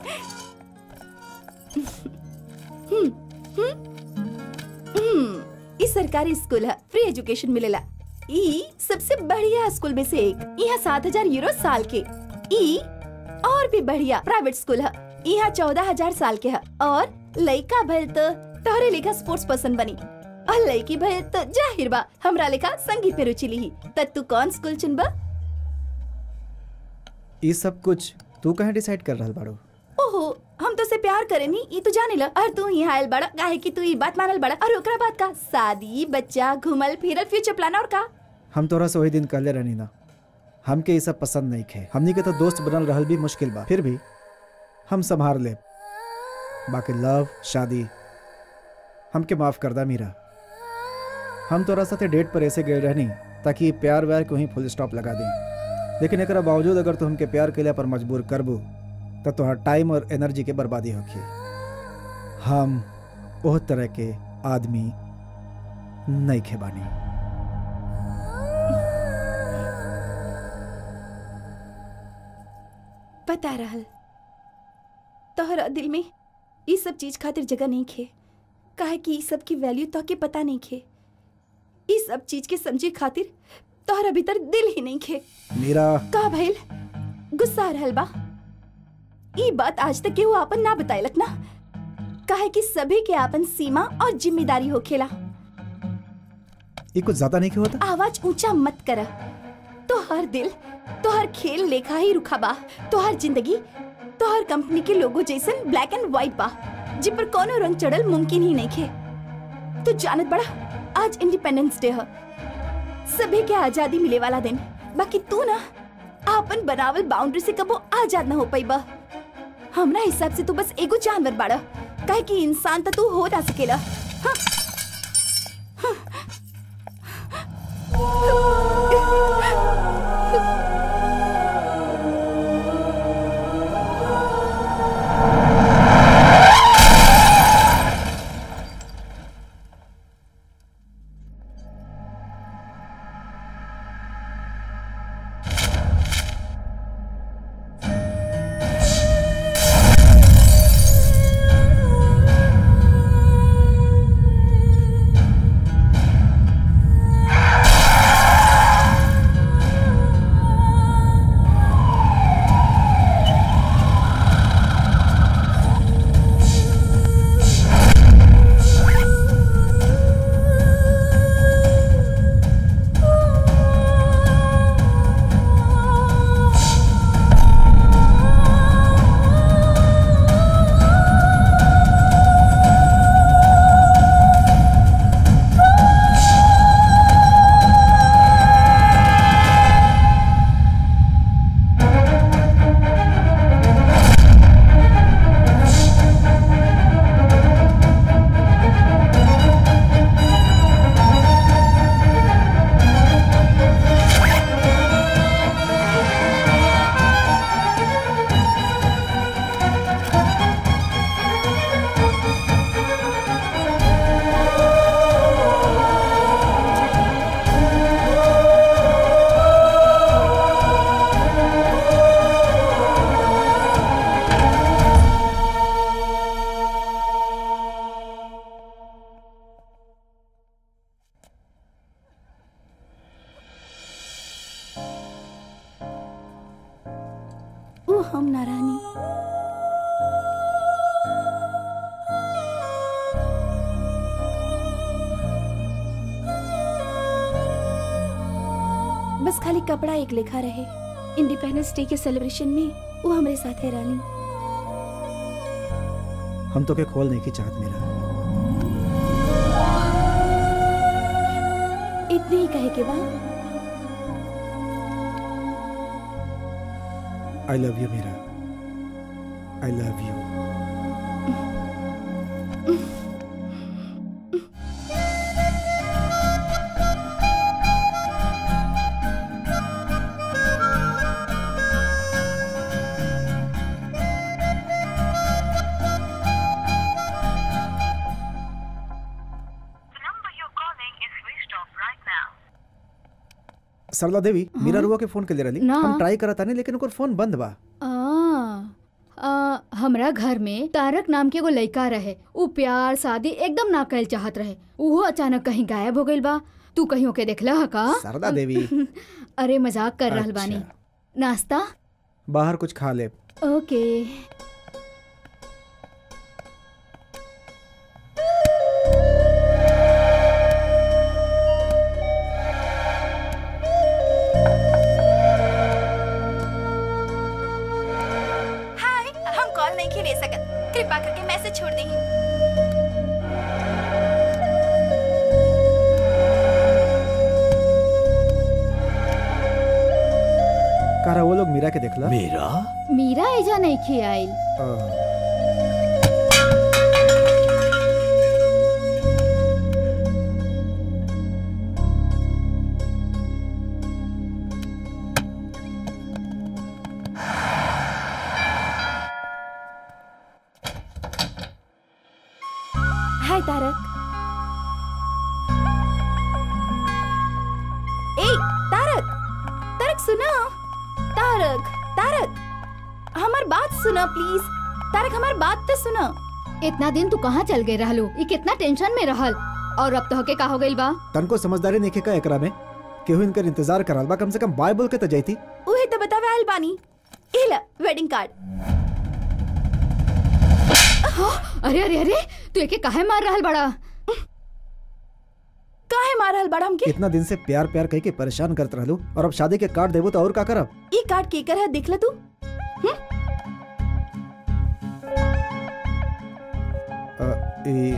हम्म, ई सरकारी स्कूल है फ्री एजुकेशन मिलेला ई सबसे बढ़िया स्कूल में से एक यहाँ सात हजार यूरो साल के ई और भी बढ़िया प्राइवेट स्कूल है यहाँ चौदह हजार साल के है और लड़का भल तो तोहरे लेखा स्पोर्ट्स पर्सन बनी और लड़की भल तो जाहिर बा हमरा लेखा संगीत पे रुचि ली त तू कौन स्कूल चुनबा ये सब कुछ तू कहाँ डिसाइड कर रहल बाड़ू ओहो हम तो से प्यार करे नी ई तू जाने ला और तू यहाँ आयल बड़ा काहे कि तू ई बात मानल बड़ा और ओकरा बात का शादी बच्चा घुमल फिरल फ्यूचर प्लान और का हम तोरा से वही दिन कहले रहनी ना हमके ये सब पसंद नहीं खे हमनी के तो दोस्त बनल रहल भी मुश्किल बा फिर भी हम संभार ले बाकी लव शादी हमके माफ कर दा मीरा हम तोरा साथे डेट पर ऐसे गए रहनी ताकि ये प्यार व्यार को ही फुल स्टॉप लगा दें लेकिन एकरा बावजूद अगर तू हमके प्यार के पर मजबूर करबू तो तोहर टाइम और एनर्जी के बर्बादी होगी हम ओह तरह के आदमी नहीं खे बानी बता रहल तोहरा दिल में ई सब चीज खातिर जगह नहीं खे काहे कि ई सब की वैल्यू तो के पता नहीं खे ई सब चीज के समझे खातिर तोहरा भीतर दिल ही नहीं खे मीरा का भइल गुस्सा आ रहल बा ई बात आज तक केहू आपन ना बताइलक ना काहे कि सभी के आपन सीमा और जिम्मेदारी होखेला ये कुछ ज्यादा नहीं क्यों होता आवाज ऊंचा मत कर तो हर दिल तो हर खेल लेखा ही रुखा बा तो हर जिंदगी तो हर कंपनी के लोगो जैसन ब्लैक एंड व्हाइट बा जिन पर कोनो रंग चढ़ल मुमकिन ही नहीं खे तो जानत बड़ा आज इंडिपेंडेंस डे है सभी के आजादी मिले वाला दिन बाकी तू ना आपन बनावल बाउंड्री से कबो आजाद ना हो पाई बा हमरा हिसाब से तू बस एगो जानवर बाड़ा काहे कि इंसान तो तू हो ना सकेला हाँ। ओ हम नारानी बस खाली कपड़ा एक लेखा रहे इंडिपेंडेंस डे के सेलिब्रेशन में वो हमारे साथ है रानी हम तो के खोल नहीं की चाहत मेरा इतने ही कहे के बाद I love you Meera I love you Sarla Devi Meera रुआ के फोन के ले रही ना। हम ट्राई करता नहीं लेकिन ओकर फोन बंद बा आ, आ, हमरा घर में तारक नाम के एगो लड़का रहे उ प्यार शादी एकदम ना कल चाहत रहे उहो अचानक कहीं गायब हो गइल बा तू कहीं ओके देखला ह का सरला देवी अरे मजाक कर रहल बानी नाश्ता बाहर कुछ खा ले ओके हाय हम कॉल नहीं के ले सकत कृपा करके मैसेज छोड़ दी कारा वो लोग मीरा के देखला मीरा मीरा एजा नहीं खे आइल हाय तारक ए तारक तारक सुनो तारक तारक हमार बात सुनो प्लीज तारक हमार बात तो सुनो इतना दिन तू कहाँ चल गए रहलू ई कितना टेंशन में रहल और अब तो के का हो गइल बा तनको समझदारी नहीं का एकरा में केहू इनकर इंतजार कराल बा कम से कम बाय बोल के तो जाती उहे तो बतावे आइल बानी ए ला वेडिंग कार्ड अरे अरे अरे तू एके काहे मार रहल बड़ा काहे मार रहल बड़ा हमके इतना दिन से प्यार प्यार कह के परेशान करत रहलू और अब शादी के कार्ड देबो तो और का करब ई कार्ड केकर है देख ले तू अ, ई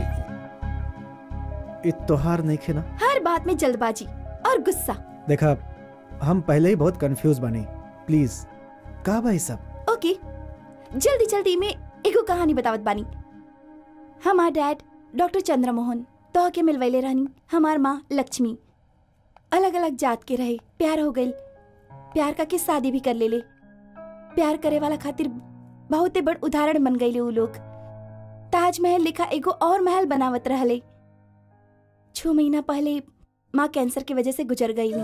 ई तोहार नहीं खे ना हर बात में जल्दबाजी और गुस्सा देखा हम पहले ही बहुत कंफ्यूज बने प्लीज का भाई सब ओके जल्दी जल्दी में एगो कहानी बतावत बानी हमार डैड डॉक्टर चंद्रमोहन तो के मिलवैले रहनी हमार माँ लक्ष्मी अलग अलग जात के रहे प्यार हो गई प्यार का के शादी भी कर ले ले प्यार करे वाला खातिर बहुते बड़ उदाहरण बन गईले उ लोग ताजमहल लिखा एगो और महल बनावत रहले छह महीना पहले माँ कैंसर की वजह से गुजर गई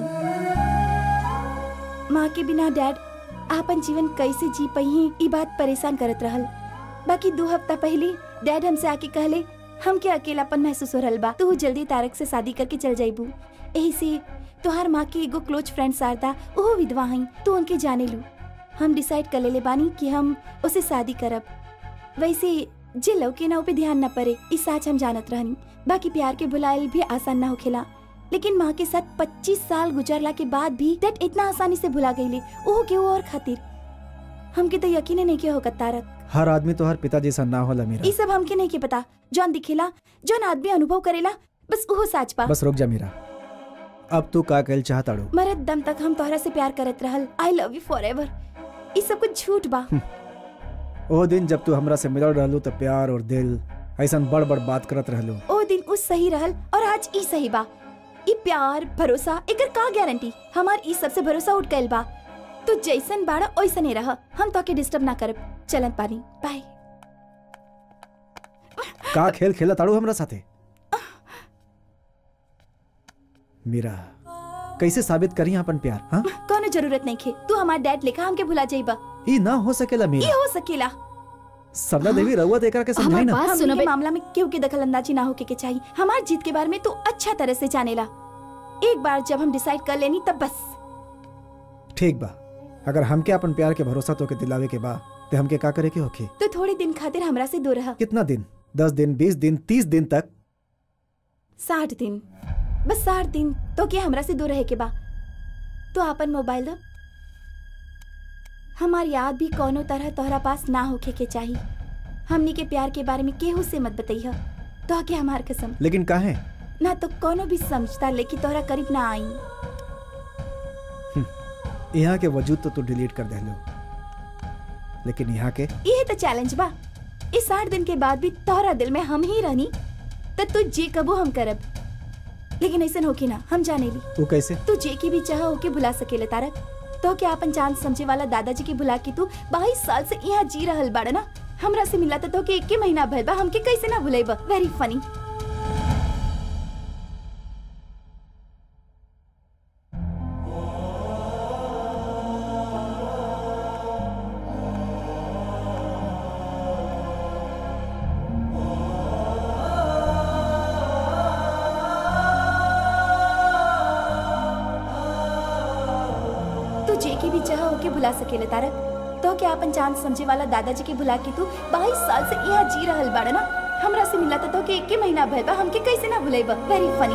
माँ के बिना डैड आपन जीवन कैसे जी पही ई बात परेशान करत रहल बाकी दो हफ्ता पहले डैड हमसे आके कहले हमके अकेलापन महसूस हो रहल बा तू जल्दी तारक से शादी करके चल जाइबू एही से तोहार माँ के एगो क्लोज फ्रेंड शारदा ओहो विधवा हई तू उनके जाने लू हम डिसाइड कर लेले बानी कि हम उसे शादी करब वैसे जे लौके ना पे ध्यान न पड़े इस साच हम जानत रहनी बाकी प्यार के बुलायल भी आसान ना होखेला लेकिन माँ के साथ 25 साल गुजरला के बाद भी डैड इतना आसानी से भुला गईले ओहो के और खातिर हमके तो यकीन नहीं के होगा तारक हर आदमी तो हर पिता जैसा ना होला मेरा ई सब हमके नहीं के पता जौन दिखेला जौन आदमी अनुभव करेला बस ओहो साच बा बस रुक जा मेरा अब तू का कहल चाहताड़ू मरत दम तक हम तोहरा से प्यार करत रहल I love you forever ई सब कुछ झूठ बा ओ दिन जब तू हमरा से मिलल रहलू तो प्यार और दिल ऐसा बड़ बड़ बात करत रहलू ओ दिन उस सही रहल और आज ई सही बा ई प्यार भरोसा एकर का गारंटी हमार ई सबसे भरोसा उठ गइल बा तू जैसन बाड़ा ओइसने रह हम तोके डिस्टर्ब ना करब चलन पानी बाय का खेल खेला ताड़ू हमरा साथे मीरा कैसे साबित करी अपन प्यार हाँ कोनो जरूरत नहीं खे तू हमार डैड लेखा हमके भुला जाइबा ई ना हो सकेला ई मीरा हो सकेला सबला देवी रउआ देकर के समझाई ना हमनी के मामला में केहू के दखल अंदाजी ना होके के चाहिए हमार जीत के बारे में तू अच्छा तरह से जानेला एक बार जब हम डिसाइड कर लेनी तब बस ठीक बा अगर हमके अपन प्यार के भरोसा तो के दिलावे के बा ते हमके का करे के होखे तो थोड़े दिन खातिर हमरा से दूर रह कितना दिन दस दिन बीस दिन तीस दिन तक साठ दिन बस साठ दिन तो क्या हमरा से दूर रहे के बा तो अपन मोबाइल दो हमार याद भी कोनो तरह तोहरा पास ना होखे के चाहिए हमनी के प्यार के बारे में केहू से मत बताइह तो के हमार कसम लेकिन काहे ना तो कोनो भी समझता लेकिन तोहरा करीब ना आई यहाँ के वजूद तो तू डिलीट कर देलो लेकिन यहाँ के यही तो चैलेंज बा इस साठ दिन के बाद भी तोहरा दिल में हम ही रहनी तो तू जे कबो हम करब लेकिन ऐसा होके ना हम जाने ली वो कैसे तू जे की भी चाह होके भुला सकेले तारक तो क्या अपन चांद समझे वाला दादाजी के भुला के तू बाईस साल से यहाँ जी रहल बाड़ा ना हमरा से मिला तो के एक महीना भइल बा हमके कैसे ना भुलाइबा वेरी फनी जे के भी चाह होके भुला सकेले तारक तो क्या अपन चांद समझे वाला दादाजी के भुला के तू बाईस साल से यहाँ जी रहल बाड़ा ना हमरा से मिला तो के एक महीना भइल बा हमके कैसे ना भुलाइबा वेरी फनी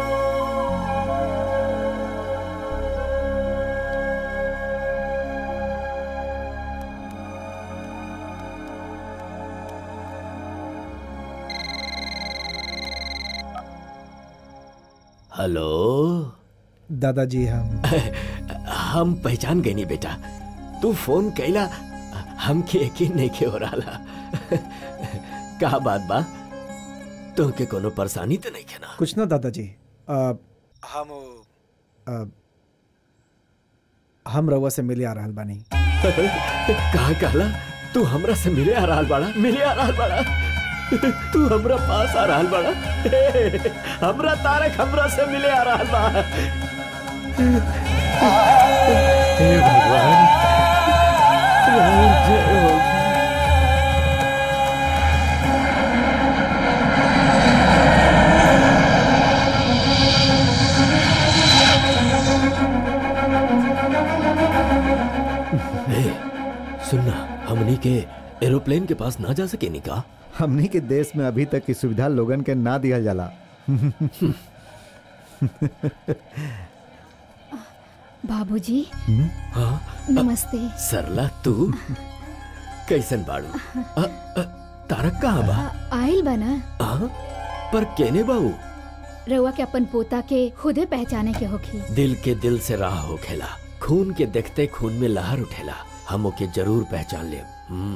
हेलो दादाजी हम हम पहचान गए नहीं बेटा तू फोन कैला हमके यकीन नहीं के हो रहा का बात बा तो के कोनो परेशानी तो नहीं खेना कुछ ना दादाजी आ, हम आ, हम रउआ से मिले आ रहल बानी कहा कहला तू हमरा से मिले आ रहा बाड़ा मिले आ रहा बाड़ा तू हमरा पास आ रहा बाड़ा हमरा तारक हमरा से मिले आ रहा बा हे भगवान राम जय हो ए, सुनना हमनी के एरोप्लेन के पास ना जा सके निका हमनी के देश में अभी तक की सुविधा लोगन के ना दिहल जाला बाबूजी हाँ नमस्ते सरला तू कैसन बाड़ू अ, अ, तारक कहाँ बा आइल बना आ? पर केने बाऊ रउआ के अपन पोता के खुदे पहचाने के होखी दिल के दिल से राह हो खेला खून के देखते खून में लहर उठेला हम ओके जरूर पहचान ले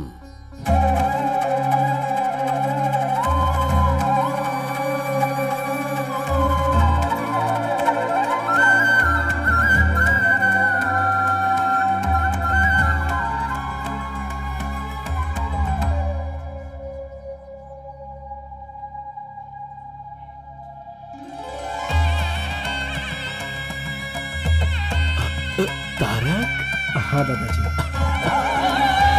तारक हाँ दादाजी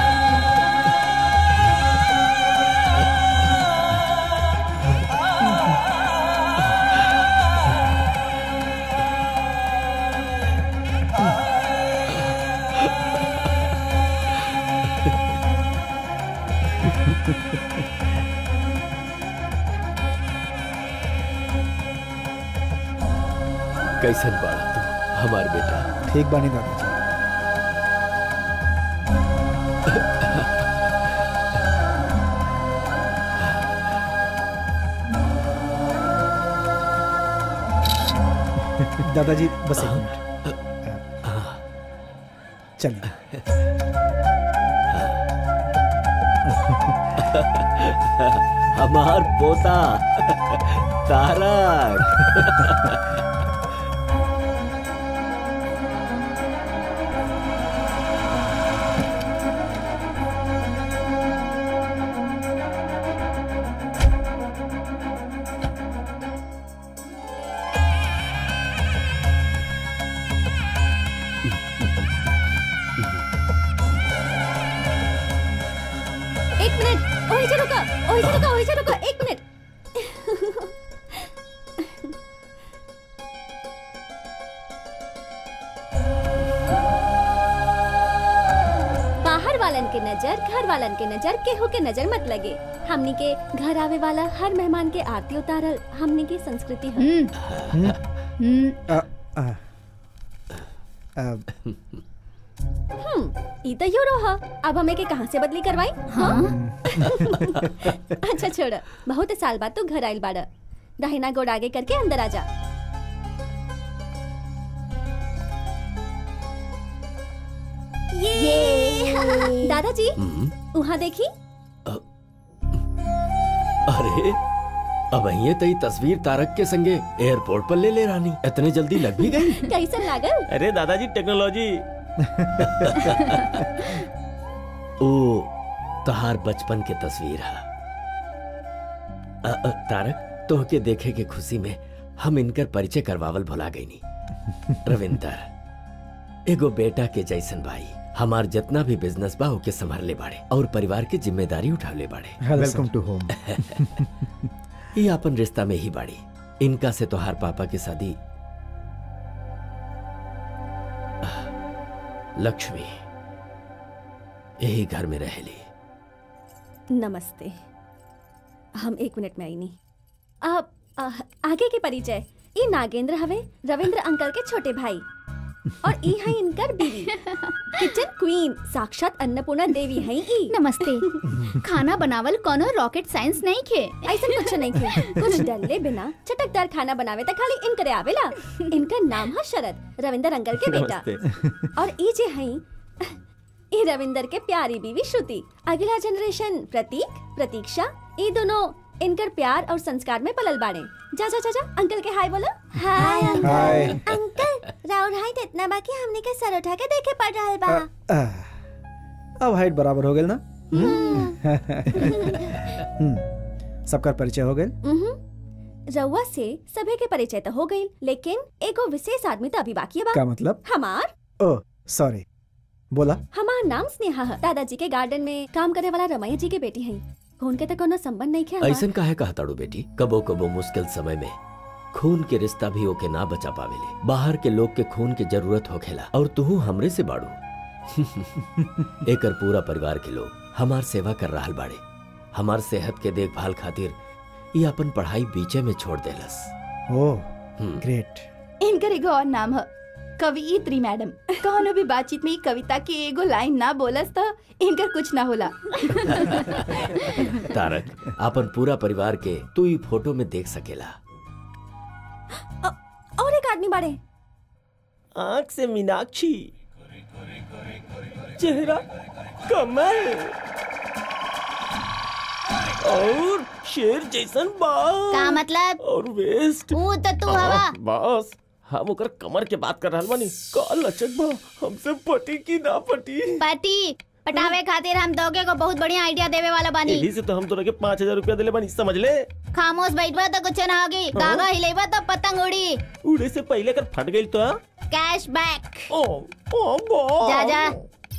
कैसन बाड़ा तू हमार बेटा ठीक बानी दादाजी दादाजी बस एक मिनट चलिए हमार पोता तारक एक मिनट ओही से रुका ओही से रुका ओही से रुका एक मिनट बाहर वालन के नजर घर वालन के नजर केहू के नजर मत लगे हमनी के घर आवे वाला हर मेहमान के आरती उतारल हमनी के संस्कृति है आ, आ, आ, हम्म ई तो यो रहा अब हमें के कहाँ से बदली करवाई हाँ अच्छा छोड़ बहुत साल बाद तू घर आइल बाड़ा दाहिना गोड़ आगे करके अंदर आ जा ये दादाजी वहाँ देखी अरे अब ये तई तस्वीर तारक के संगे एयरपोर्ट पर ले ले रानी इतने जल्दी लग भी गई कैसन लागल अरे दादाजी टेक्नोलॉजी ओ तहार बचपन के तस्वीर है अ, अ, तारक तोहके देखे के खुशी में हम इनकर परिचय करवावल भुला गई नी रविंदर एगो बेटा के जैसन भाई हमार जितना भी बिजनेस बा ओके संभाले बाड़े और परिवार की जिम्मेदारी उठावले बाड़े वेलकम टू होम ये अपन रिश्ता में ही बाड़ी इनका से तोहार पापा की शादी लक्ष्मी यही घर में रहेली नमस्ते हम एक मिनट में आई नहीं आप आ, आगे के परिचय ई नागेंद्र हवे रविंद्र अंकल के छोटे भाई और ई है इनकर बीवी किचन क्वीन साक्षात अन्नपूर्णा देवी है ई नमस्ते खाना बनावल कोनो रॉकेट साइंस नहीं खे ऐसा कुछ नहीं थे कुछ डरले बिना चटकदार खाना बनावे त खाली इनकरे आवेला इनका नाम है शरद रविंद्र अंकल के बेटा और ई जे हैं ई रविंदर के प्यारी बीवी श्रुति अगला जनरेशन प्रतीक प्रतीक्षा ई दोनों इनकर प्यार और संस्कार में पलल बाड़े जा जा जा जा अंकल के हाय बोलो हाय हाय। अंकल राउर हाइट इतना बाकी हमने के सर उठा के देखे पड़ रहा बा आह, अब हाइट बराबर हो गेल ना हम्म, सबका परिचय हो गेल उहुं। रउआ से सभे के परिचय तो हो गई लेकिन एगो विशेष आदमी तो अभी बाकी बा का मतलब हमार ओ सॉरी बोला हमार नाम स्नेहा है दादाजी के गार्डन में काम करे वाला रमैया जी के बेटी है खून के तो कोनो संबंध नहीं है ऐसन काहे कहा ताड़ू बेटी कबो कबो मुश्किल समय में खून के रिश्ता भी ओके ना बचा पावेले बाहर के लोग के खून की जरूरत होखेला और तू हमरे से बाड़ू एकर पूरा परिवार के लोग हमार सेवा कर रहल बाड़े हमार सेहत के देखभाल खातिर ये अपन पढ़ाई बीचे में छोड़ देलस ओ हम्म। ग्रेट इनकर एगो और नाम है कवियत्री मैडम कौनो भी बातचीत में ई कविता की एगो लाइन ना बोलस तो इनकर कुछ ना होला तारक अपन पूरा परिवार के तू ई फोटो में देख सकेला और एक आदमी बाड़े आंख से मीनाक्षी चेहरा कमल और शेर जैसन बाल का मतलब और वेस्ट ऊ तो तू हवा बस हम ओकर कमर के बात कर रहल बानी का लचक बा हमसे पटी की ना पटी पति पटावे खातिर हम दोगे को बहुत बढ़िया आइडिया देवे वाला बानी यही से तो हम तोरा के पाँच हजार रुपया दिले बानी समझ ले खामोश बैठबा तो कुछ ना होगी गागा हिलेबा तो पतंग उड़ी उड़े से पहले कर फट गई तो कैश बैक ओ ओ बा जा जा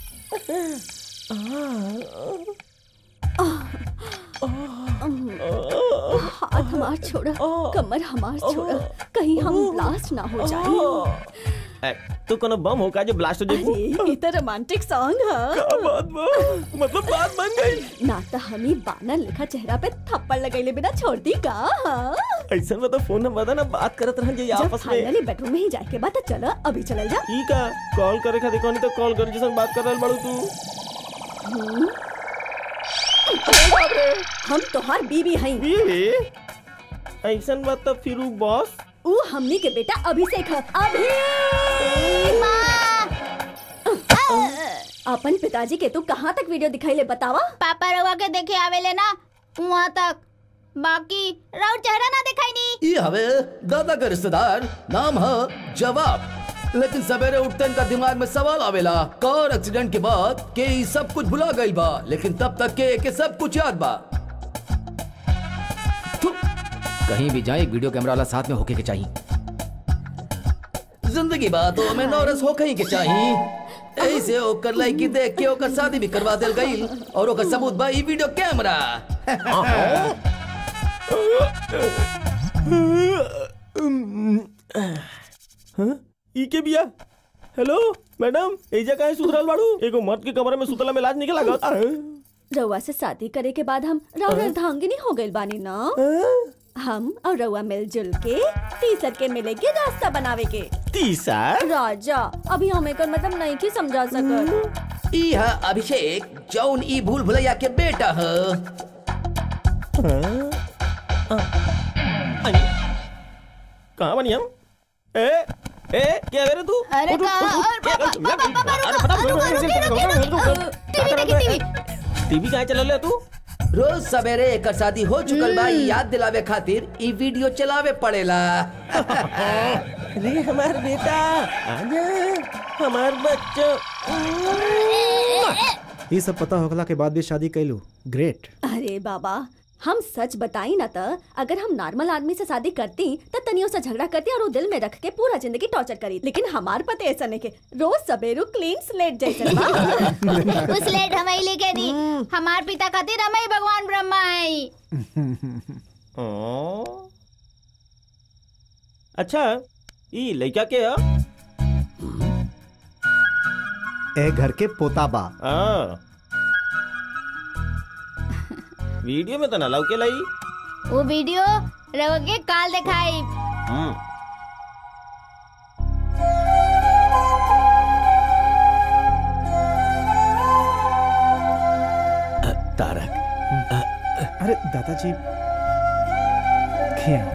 हाथ हमार छोड़ा कमर हमार छोड़ा कहीं हम ब्लास्ट ना हो जाए ए, तू कोनो बम हो का जो ब्लास्ट हो जाए अरे ये तो रोमांटिक सॉन्ग है का बात बा मतलब बात बन गई ना तो हम ही बानर लिखा चेहरा पे थप्पड़ लगैले बिना छोड़ दी का हाँ? ऐसा में तो फोन नंबर ना बात करत रहल जाई जब आपस में फाइनली बेडरूम में ही जाए के बाद तो चलो अभी चलल जा ठीक है कॉल करे खातिर कोनी तो कॉल कर जैसन बात कर रहल बाड़ू तू हम्म। हम तोहार बीवी हई बीवी ऐसन बात तो फिर उ बॉस ऊ हमनी के बेटा अभिषेक है अभी अपन पिताजी के तू कहाँ तक वीडियो दिखाई ले बतावा पापा रवा के देखे आवेले ना वहाँ तक बाकी राउर चेहरा ना दिखाई नी ये हवे दादा का रिश्तेदार नाम है जवाब लेकिन सवेरे उठते इनका दिमाग में सवाल आवेला कार एक्सीडेंट के बाद के ई सब कुछ भुला गई बा लेकिन तब तक के के सब कुछ याद बा थु, कहीं भी जाए एक वीडियो कैमरा वाला साथ में होके के चाहिए जिंदगी बा तो हमें नौरस हो कहीं के चाहिए ऐसे ओकर लड़की देख के ओकर शादी भी करवा देल गई और ओकर सबूत बा ई वीडियो कैमरा हाँ? ई के बिया हेलो मैडम एजा काहे सुतरल बाड़ू एगो मर्द के कमरे में सुतला में लाज निकल लागत अरे रउआ से शादी करे के बाद हम रउआ अर्धांगिनी हो गइल बानी ना हम और रउआ मिलजुल के तीसर के मिले के रास्ता बनावे के तीसर राजा अभी हमें कर मतलब नहीं की समझा सकत ई है अभिषेक जौन ई भूल भुलैया के बेटा है कहाँ बनी हम ए ए क्या करे तू अरे उठ, उठ, कहाँ? उठ, उठ, क्या कर- पापा, पापा, पापा, अरे रुको, फटाफट, रुको, रुको, रुको, रुको, रुको, रुको, रुको, रुको, टीवी रुको, देखी, रुको, टीवी कहाँ चला ले तू रोज सवेरे एकर शादी हो चुकल बा ई याद दिलावे खातिर ई वीडियो चलावे पड़ेला अरे हमार बेटा आजा हमार बच्चों ये सब पता होखला के बाद भी शादी कैलू ग्रेट अरे बाबा हम सच बताई ना तो अगर हम नॉर्मल आदमी से शादी करती तो तनियो से झगड़ा करती और वो दिल में रख के पूरा जिंदगी टॉर्चर करी लेकिन हमार पति ऐसा नहीं के रोज सवेरू क्लीन स्लेट जैसे बा। उस लेट हमें लेके दी हमार पिता खातिर हमें भगवान ब्रह्मा है हाँ। अच्छा ई लड़का के है ए घर के पोता बा हाँ वीडियो में तो ना लौके लाई वो वीडियो रवा के काल दिखाई हम्म तारक अरे दादाजी खें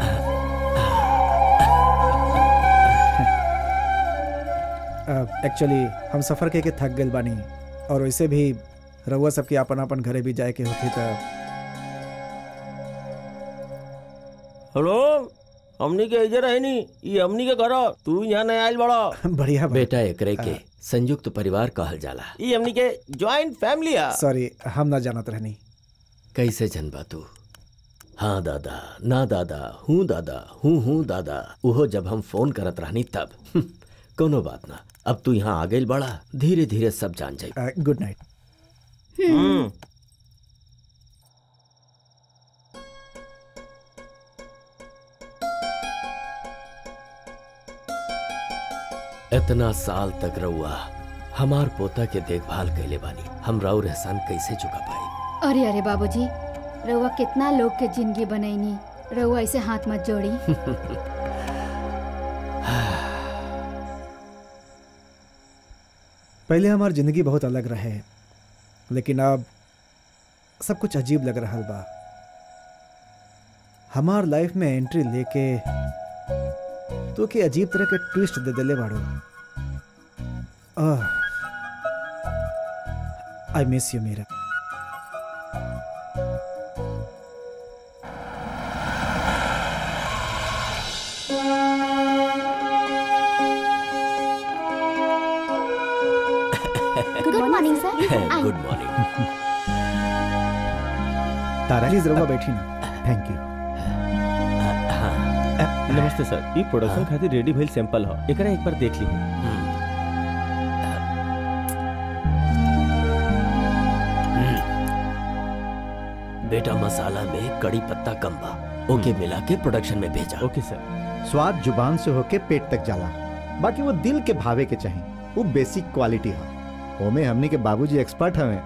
एक्चुअली हम सफर के के थक गए बानी और वैसे भी रउआ सबके अपन अपन घरे भी जाए के होती तो हेलो हमनी के इधर है नी ये हमनी के घर तू यहाँ नहीं आयल बड़ा बढ़िया बेटा एकरे के संयुक्त परिवार कहल जाला ये हमनी के ज्वाइंट फैमिली है सॉरी हम ना जानत रहनी कैसे जनबा तू हाँ दादा ना दादा हूँ दादा हूँ हूँ दादा उहो जब हम फोन करत रहनी तब हम्म, कोनो बात ना अब तू यहाँ आ गई बड़ा धीरे धीरे सब जान जाई गुड नाइट हम्म इतना साल तक रहुआ हमार पोता के देखभाल कैले बानी हम राउर एहसान कैसे चुका पाई अरे अरे बाबूजी रउआ कितना लोग के जिंदगी बनैनी रउआ ऐसे हाथ मत जोड़ी पहले हमार जिंदगी बहुत अलग रहे लेकिन अब सब कुछ अजीब लग रहा बा हमार लाइफ में एंट्री लेके तो के अजीब तरह के ट्विस्ट दे देले बाड़ो I miss you Meera good morning sir good morning Tara please रउआ बैठी ना थैंक यू नमस्ते सर ये प्रोडक्शन खातिर रेडी भइल सैंपल ह एकरा एक बार देख ली बेटा मसाला में कड़ी पत्ता कम बा ओके मिला के प्रोडक्शन में भेजा ओके सर स्वाद जुबान से होके पेट तक जाला बाकी वो दिल के भावे के चाही वो बेसिक क्वालिटी है ओमे हमनी के बाबूजी एक्सपर्ट हवे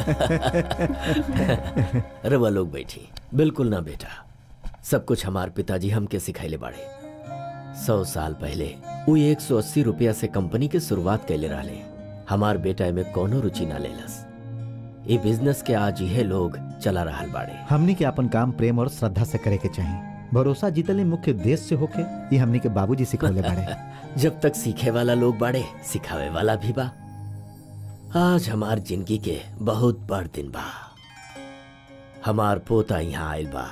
रवा लोग बैठी बिल्कुल ना बेटा सब कुछ हमार पिताजी हमके सिखाइले बाड़े सौ साल पहले वो एक सौ अस्सी रुपया से कंपनी के शुरुआत कैले रहले हमार बेटा में कोनो रुचि ना लेलस ये बिजनेस के आज यह लोग चला रहल बाड़े हमनी के अपन काम प्रेम और श्रद्धा से करे के चाही भरोसा जीतले मुख्य उद्देश्य से होके ये हमनी के बाबूजी सिखौले बाड़े जब तक सीखे वाला लोग बाड़े सिखावे वाला भी बा आज हमार जिंदगी के बहुत बड़ दिन बा हमार पोता यहाँ आयल बा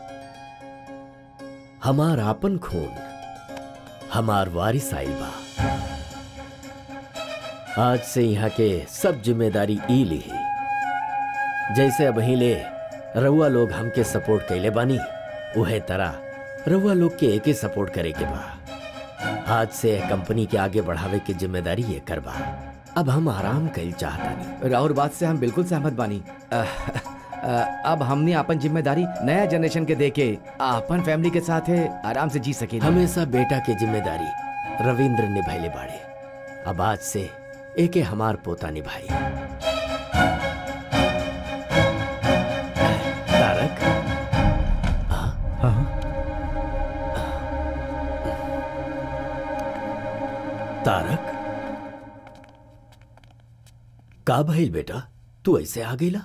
हमार आपन खून हमार वारिस आइल बा आज से यहाँ के सब जिम्मेदारी ई ली जैसे अब ले रउआ लोग हमके सपोर्ट कैले बानी उहे तरह रउआ लोग के एके सपोर्ट करे के बा आज से कंपनी के आगे बढ़ावे की जिम्मेदारी ये करबा अब हम आराम कैल चाहतानी राउर बात से हम बिल्कुल सहमत बानी अ, अ, अब हमने अपन जिम्मेदारी नया जनरेशन के देके अपन फैमिली के साथ आराम से जी सके हमेशा बेटा के जिम्मेदारी रविंद्र निभाइले बाड़े अब आज से एके हमार पोता निभाई तारक तारक का भइल बेटा तू ऐसे आ गईला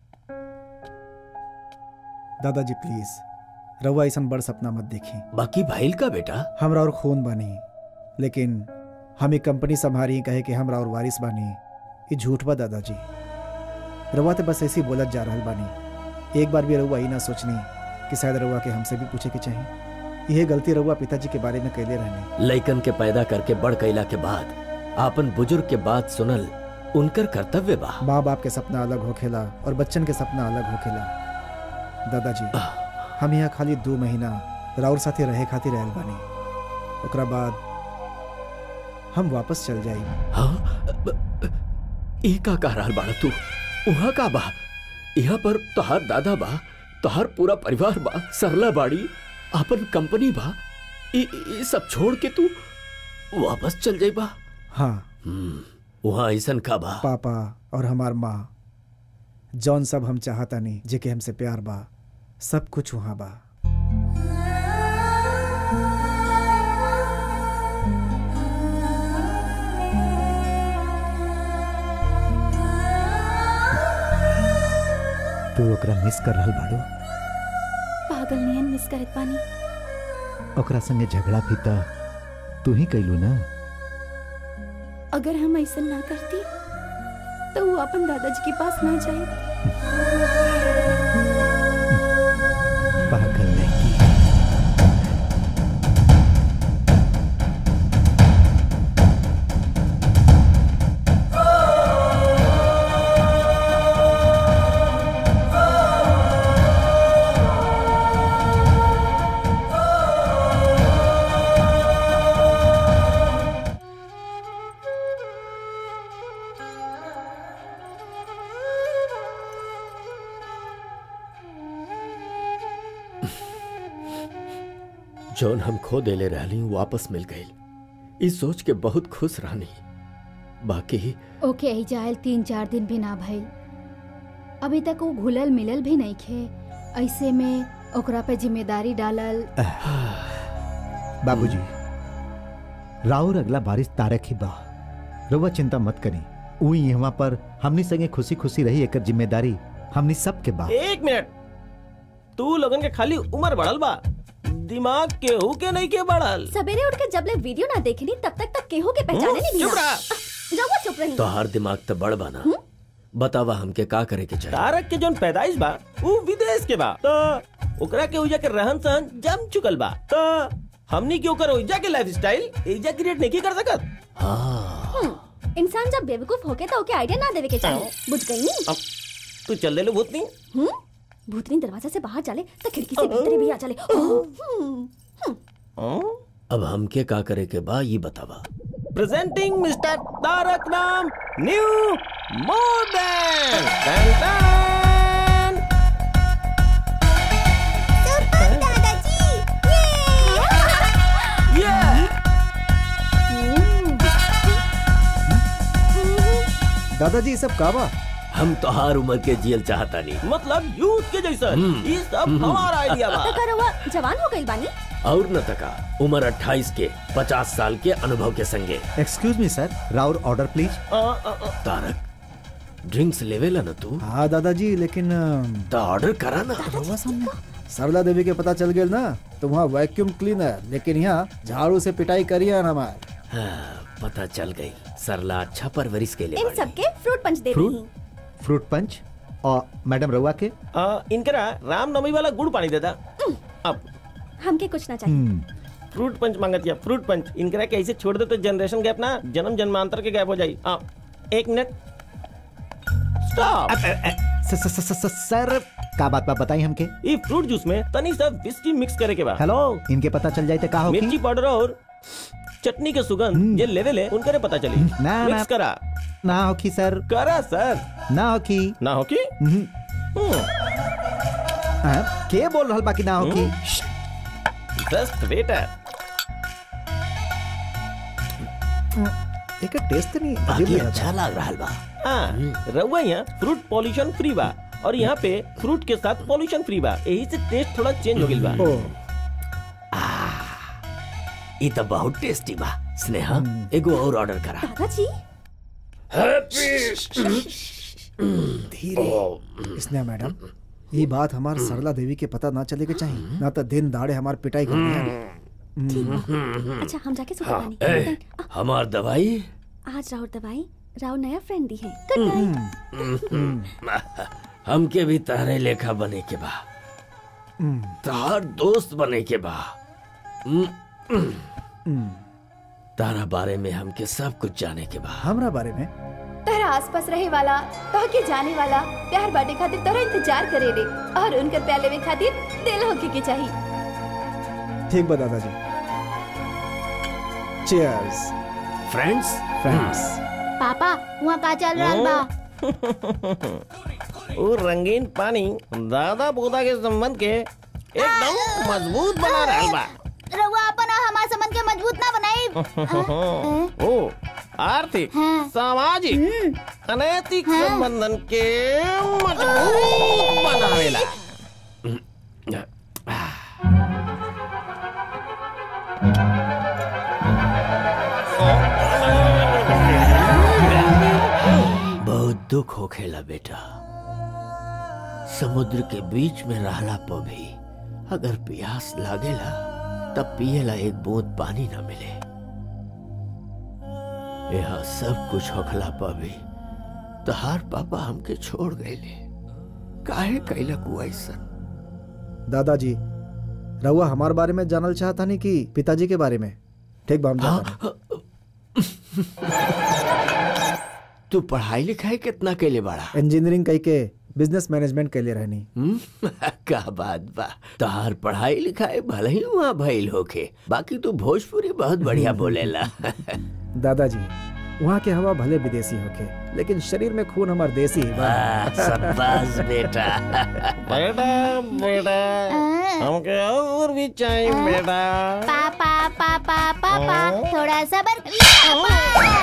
दादाजी प्लीज रउआ ऐसा बड़ सपना मत देखी बाकी भइल का बेटा हमरा और खून बानी लेकिन हम एक कंपनी संभारी कहे कि हमरा और वारिस बानी ये झूठ बा दादाजी रउआ तो बस ऐसे ही बोलत जा रहल बानी एक बार भी रउआ ई ना सोचनी कि शायद रउआ के हमसे भी पूछे के चाहिए यह गलती रउआ पिताजी के बारे में कैले रहने लइकन के पैदा करके बड़ कैला के बाद आपन बुजुर्ग के बात सुनल उनकर कर्तव्य बा माँ बाप के सपना अलग होखेला और बच्चन के सपना अलग होखेला दादाजी हम यहाँ खाली दो महीना राउर साथे रहे खातिर रहल बानी ओकरा बाद हम वापस चल जाई ए का कह रहल बाड़ा तू उहाँ का बा यहाँ पर तोहार दादा बा तोहार पूरा परिवार बा सरला बाड़ी आपन कंपनी बा ई ई सब छोड़ के तू वापस चल जाई बा हाँ वहाँ ऐसन का बा पापा और हमार माँ जौन सब हम चाहता नहीं जेके हमसे प्यार बा सब कुछ वहाँ बा तू ओकरा मिस कर रहल बाड़ू पागल नियन मिस करत पानी ओकरा संगे झगड़ा भी त तू ही कैलू ना अगर हम ऐसा ना करती तो वो अपन दादाजी के पास ना जाए पागल नहीं जौन हम खो देले रहली वापस मिल गई इस सोच के बहुत खुश रहनी बाकी ओके ही जायल तीन चार दिन भी ना भइल अभी तक वो घुलल मिलल भी नहीं खे ऐसे में ओकरा पे जिम्मेदारी डालल बाबूजी राउर अगला बारिश तारक ही बा रउआ चिंता मत करी ऊ यहाँ पर हमनी संगे खुशी खुशी रही एकर जिम्मेदारी हमनी सबके बा एक मिनट तू लोगन के खाली उम्र बढ़ल बा दिमाग केहू के नहीं के बढ़ल सवेरे उठ के जब ले वीडियो ना देखनी तब तक तक केहू के पहचाने नहीं चुप भैया रहा। जाओ चुप रही तो हर दिमाग तो बड़ बना बतावा हमके का करे के चाहिए तारक के जोन पैदाइश बा वो विदेश के बा तो ओकरा के उजा के रहन सहन जम चुकल बा तो हमनी के ओकर उजा के लाइफ स्टाइल एजा क्रिएट नहीं कर सकत हम्म, इंसान जब बेवकूफ होके तो ओके आइडिया ना देवे के चाहिए बुझ गई नी अब तू चल दे लो भूतनी हम्म भूतनी दरवाजा से बाहर चले तो खिड़की से भीतर भी आ चले हम्म, अब हमके का करे के बा ये बतावा प्रेजेंटिंग मिस्टर तारक नाम न्यू मॉडर्न दादाजी ये सब का बा हम तो हर उम्र के जियल चाहता नहीं मतलब यूथ के जैसा हम्म। ये सब हमारा आइडिया बा तो करवा जवान हो गई बानी और न तका उम्र 28 के 50 साल के अनुभव के संगे एक्सक्यूज मी सर राउर ऑर्डर प्लीज तारक ड्रिंक्स लेवेला न तू हाँ दादाजी लेकिन तो ऑर्डर करा ना सरला देवी के पता चल गेल ना तो वहाँ वैक्यूम क्लीनर लेकिन यहाँ झाड़ू से पिटाई करिए ना हमार हाँ, पता चल गई सरला अच्छा परवरिश के लिए इन सबके फ्रूट पंच दे फ्रूट? रही फ्रूट पंच और मैडम रउआ के आ, इनकरा रामनवमी वाला गुड़ पानी देता अब हमके कुछ ना चाहिए फ्रूट पंच मांगत या फ्रूट पंच इनकरा के ऐसे छोड़ दे तो जनरेशन गैप ना जन्म जन्मांतर के गैप हो जाई आ, एक मिनट स्टॉप स- स- स- स- स- सर का बात बा बताई हमके ये फ्रूट जूस में तनी सा विस्की मिक्स करे के बाद हेलो इनके पता चल जाए तो का होगी मिर्ची पाउडर और चटनी के सुगंध ये लेवल है उनकरे पता चली ना, ना। मिक्स करा ना होगी सर करा सर ना होगी ना हो की हाँ, के बोल रहल बाकी ना होगी जस्ट वेटर एक टेस्ट नहीं बाकी अजीब लगा अच्छा लग रहा बा हाँ रउआ यहाँ फ्रूट पॉल्यूशन फ्री बा और यहाँ पे फ्रूट के साथ पॉल्यूशन फ्री बा यही से टेस्ट थोड़ा चेंज हो गई बा ओ ये तो बहुत टेस्टी बा स्नेहा एगो और ऑर्डर करा दादाजी धीरे स्नेहा मैडम ये बात हमार सरला देवी के पता ना चले के चाहिए ना तो दिन दाड़े हमार पिटाई कर ठीक बा अच्छा हम जाके सुबह हाँ, पानी ए, हमार दवाई आज राउर दवाई राउर नया फ्रेंड दी है गुड नाइट हमके भी तारे लेखा बने के बा तार दोस्त बने के बा तारा बारे में हमके सब कुछ जाने के बा हमरा बारे में तोहरा आसपास रहे वाला तोह के जाने वाला प्यार बाटे खातिर तोहरा इंतजार करे रे और उनकर प्यार लेवे खातिर दिल होके के चाहिए ठीक बा दादाजी चीयर्स फ्रेंड्स फ्रेंड्स पापा वहाँ का चल रहा बा वो रंगीन पानी दादा पोता के संबंध के एकदम मजबूत बना रहा बा रउआ अपन हमार संबंध के मजबूत ना बनाई ओ आर्थिक हाँ। सामाजिक अनैतिक संबंधन के मजबूत बनावेला बहुत दुख होखेला बेटा समुद्र के बीच में रहला पर भी अगर प्यास लागेला तब पिएला एक बूंद पानी न मिले यहाँ सब कुछ होखला पर भी तहार पापा हमके छोड़ गए काहे कैला कुआ ऐसन दादाजी रहुआ हमारे बारे में जानल चाहता नहीं कि पिताजी के बारे में ठीक बा हम जाता नहीं। तू पढ़ाई लिखाई कितना कैले बड़ा इंजीनियरिंग कई के बिजनेस मैनेजमेंट के लिए रहनी हम्म, का बात बा तहार पढ़ाई लिखाई भले ही वहाँ भइल होखे बाकी तू भोजपुरी बहुत बढ़िया बोलेला दादाजी वहाँ के हवा भले विदेशी होके लेकिन शरीर में खून हमार देसी ही बा वाह, शाबाश बेटा बेटा बेटा हमके और भी चाहिए बेटा पापा पापा पापा थोड़ा सबर पापा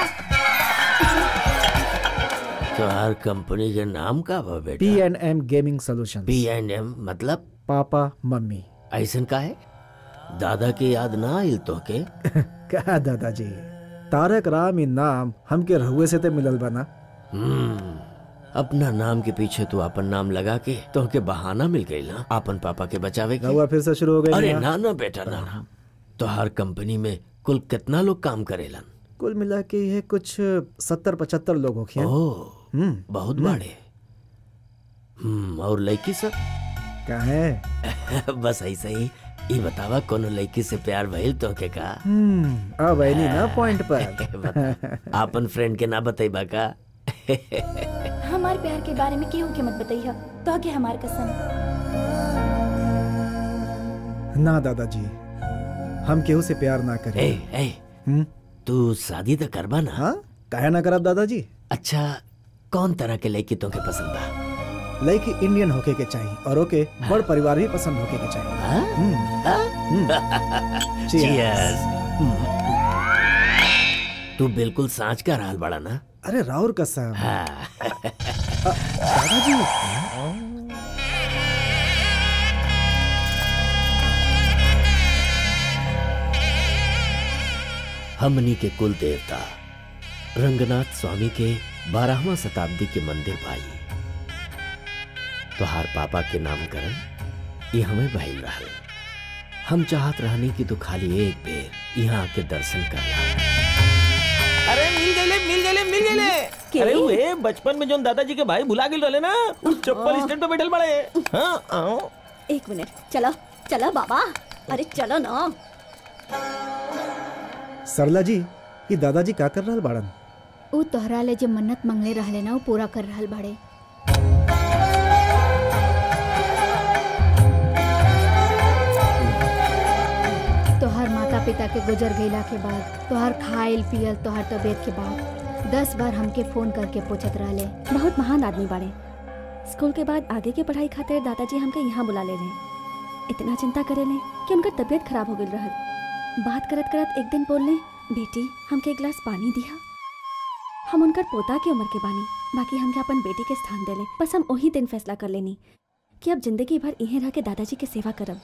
तोहार कंपनी के नाम का बा बेटा P and M gaming solution P and M मतलब पापा मम्मी ऐसन का है दादा की याद ना आइल तो के क्या दादाजी तारक राम ही नाम हमके रहुए से ते मिलल बना हम्म, अपना नाम के पीछे तू अपन नाम लगा के तो के बहाना मिल गई ना अपन पापा के बचावे के रहुआ फिर से शुरू हो गई अरे ना? ना ना बेटा ना ना तोहार कंपनी में कुल कितना लोग काम करेलन कुल मिला के ये कुछ सत्तर पचहत्तर लोग होखे ओह हम्म बहुत हम्म। बड़े हम्म और लड़की सब क्या है बस ऐसे ही ये बतावा कोनो लड़की से प्यार भइल तो के का हम्म अब आई नहीं ना पॉइंट पर बता आपन फ्रेंड के ना बताइबा का हमारे प्यार के बारे में केहू के मत बताइए तो के हमार कसम ना दादाजी हम केहू से प्यार ना करें ए ए हम्म तू शादी तो करबा ना हाँ काहे ना करब दादाजी अच्छा कौन तरह के लड़की तो के पसंद बा लड़की इंडियन होके के चाहिए और ओके बड़ परिवार भी पसंद होके के चाहिए हाँ? हम्म, हाँ? Cheers. Cheers. तू बिल्कुल सांच का रहल बड़ा ना अरे राउर कसम हाँ दादाजी हमनी के कुल देवता रंगनाथ स्वामी के बारहवा शताब्दी के मंदिर भाई तोहार पापा के नामकरण ये हमें भइल रहल हम चाहत रहनी कि तू खाली एक बेर यहाँ आके दर्शन कर ला अरे मिल गए मिल गए मिल गए अरे वे बचपन में जो दादाजी के भाई भुला गए रहे ना वो चप्पल स्टैंड पे बैठल बड़े हाँ आओ एक मिनट चलो चलो बाबा अरे चलो ना सरला जी ये दादाजी का कर रहल बाड़न ऊ तोहरा ले जे मन्नत मंगले रहले ना ऊ पूरा कर रहल बाड़े तोहार माता पिता के गुजर गईला के बाद तोहार खाइल पियल तोहार तबीयत के बाद दस बार हमके फोन करके पूछत रहले बहुत महान आदमी बाड़े स्कूल के बाद आगे के पढ़ाई खातिर दादाजी हमके यहाँ बुला ले रहे इतना चिंता करे ले कि उनका तबीयत खराब हो गई रहल बात करत करत एक दिन बोलने बेटी हमके एक गिलास पानी दिया हम उनकर पोता के उम्र के बानी बाकी हमके अपन बेटी के स्थान देले बस हम वही दिन फैसला कर लेनी कि अब जिंदगी भर यहीं रह के दादाजी के सेवा करब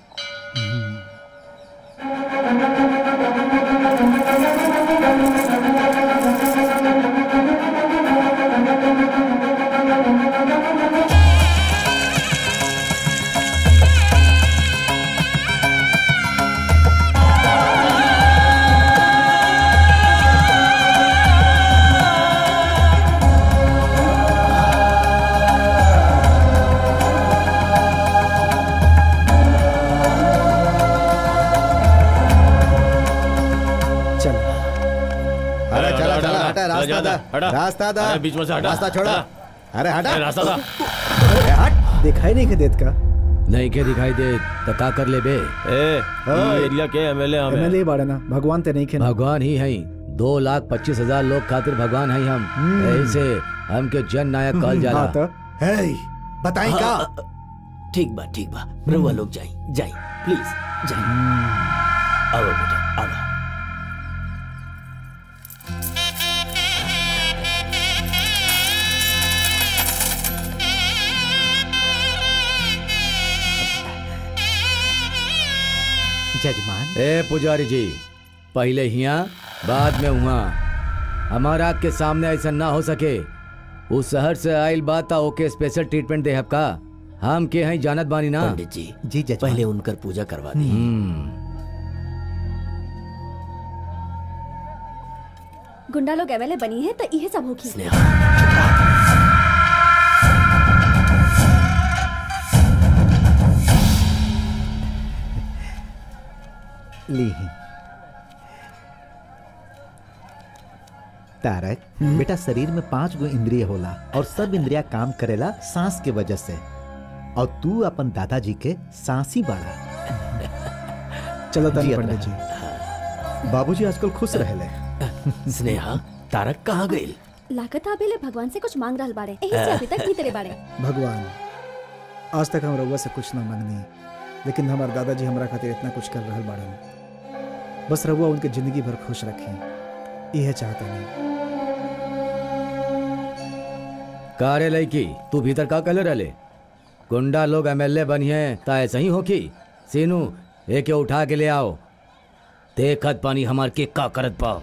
चल अरे चला चला हटा चला, रास्ता जा, दा हटा। रास्ता दा अरे, बीच में से हटा, रास्ता छोड़ा हटा। अरे हटा अरे, रास्ता दा। अरे हट दिखाई नहीं के देत का नहीं के दिखाई दे तो का कर ले बे ए ये एरिया के एमएलए हमें एमएलए ही बाड़े ना भगवान ते नहीं खेना भगवान ही है दो लाख पच्चीस हजार लोग खातिर भगवान है हम ऐसे हमके जन नायक कहल जाला हाँ तो हे बताई का हाँ, ठीक बा ठीक बा रउआ लोग जाई जाई प्लीज जाई आओ बेटा आओ जजमान ए पुजारी जी पहले हिया बाद में हुआ हमारा आग के सामने ऐसा ना हो सके उस शहर से आइल बात था ओके स्पेशल ट्रीटमेंट दे का हम के हैं जानत बानी ना पंडित जी जी जजमान पहले उनकर पूजा करवा दी हम्म गुंडा लोग एवेले बनी है तो इहे सब होगी स्नेहा ली ही तारक बेटा शरीर में पांच गो इंद्रिय होला और सब इंद्रिया काम करेला सांस के वजह से और तू अपन दादाजी के सांसी बाड़ा चलो तनी जी, पंडित जी बाबूजी आजकल खुश रहले स्नेहा तारक कहाँ गई लागत अबेले भगवान से कुछ मांग रहल बाड़े एही से अभी तक भीतरे बाड़े भगवान आज तक हम रउआ से कुछ ना मांगनी लेकिन हमार दादाजी हमरा खातिर इतना कुछ कर रहल बाड़न बस रउआ उनके जिंदगी भर खुश रखें यह चाहता नहीं कारे लड़की तू भीतर का कलर रले गुंडा लोग एमएलए बनिए ता ऐसा ही होकी सीनू एके उठा के ले आओ देखत पानी हमार के का करत पाओ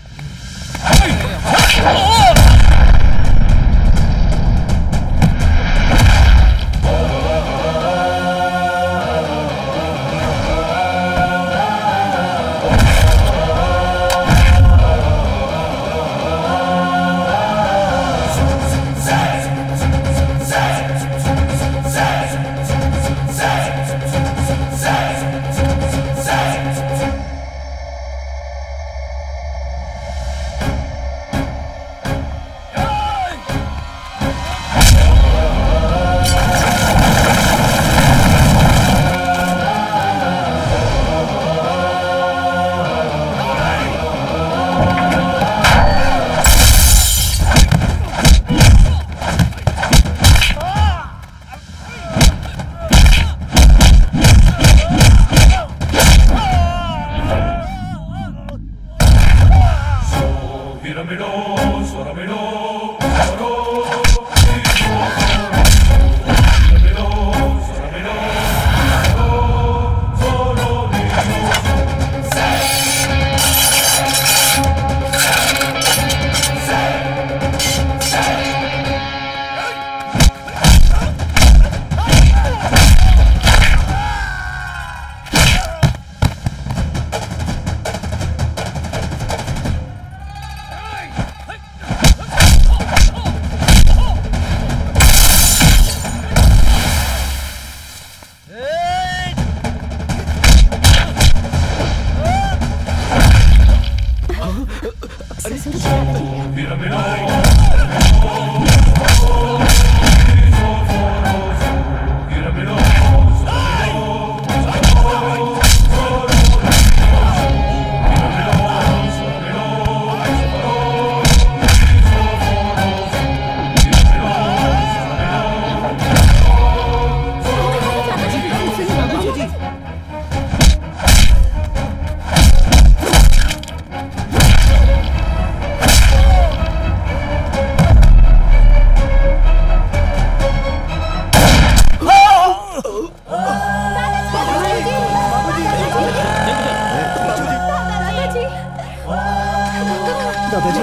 दादाजी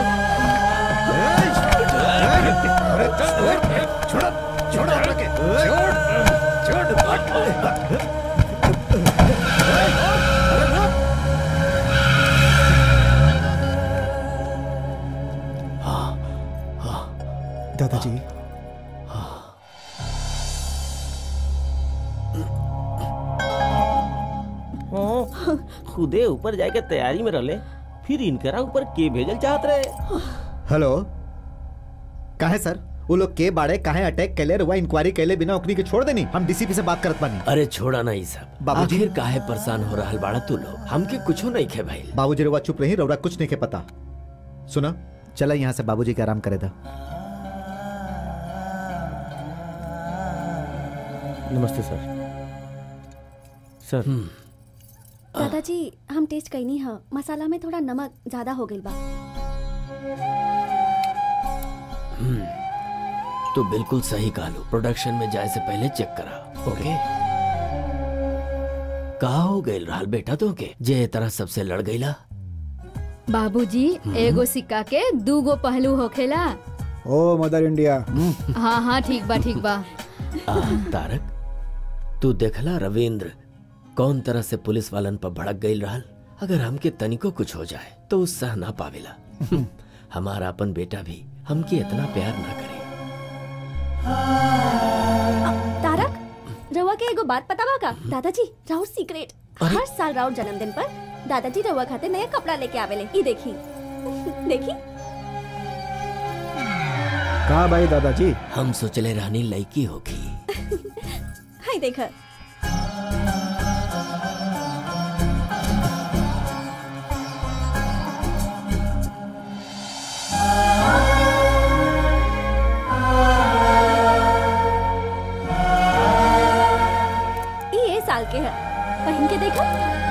दादाजी हाँ, खुदे ऊपर जाके तैयारी में रहले फिर इनकरा ऊपर के भेजल चाहत रहे हेलो काहे सर वो लोग के बाड़े काहे अटैक कैले रुआ इंक्वायरी कैले बिना ओकनी के छोड़ देनी हम डीसीपी से बात करत बानी अरे छोड़ा नहीं सब बाबूजी। आखिर काहे परेशान हो रहा बाड़ा तू लोग हमके कुछो नहीं खे भाई बाबूजी रुआ चुप रही रउरा कुछ नहीं के पता सुना चला यहाँ से बाबूजी के आराम करे था नमस्ते सर सर दादाजी हम टेस्ट कैनी ह मसाला में थोड़ा नमक ज्यादा हो गइल बा तो बिल्कुल सही कहलो प्रोडक्शन में जाए से पहले चेक करा ओके का हो गइल रहल बेटा तो के जे ए तरह सबसे लड़ गईला बाबूजी एगो सिक्का के दूगो पहलू होखेला ओ मदर इंडिया हाँ हाँ ठीक बा ठीक बा आ, तारक तू देखला रविंद्र कौन तरह से पुलिस वालन पर भड़क गई रहल अगर हमके तनिको कुछ हो जाए तो उस सह ना पावेला हमारा अपन बेटा भी हमके इतना प्यार ना करे तारक रवा के एगो बात पता बा का दादाजी राउर सीक्रेट हर साल राउर जन्मदिन पर दादाजी रवा खाते नया कपड़ा लेके आवेले ई देखी देखी कहा भाई दादाजी हम सोचले रहनी लड़की होगी हाय देख ई ए साल के है पहन के देखा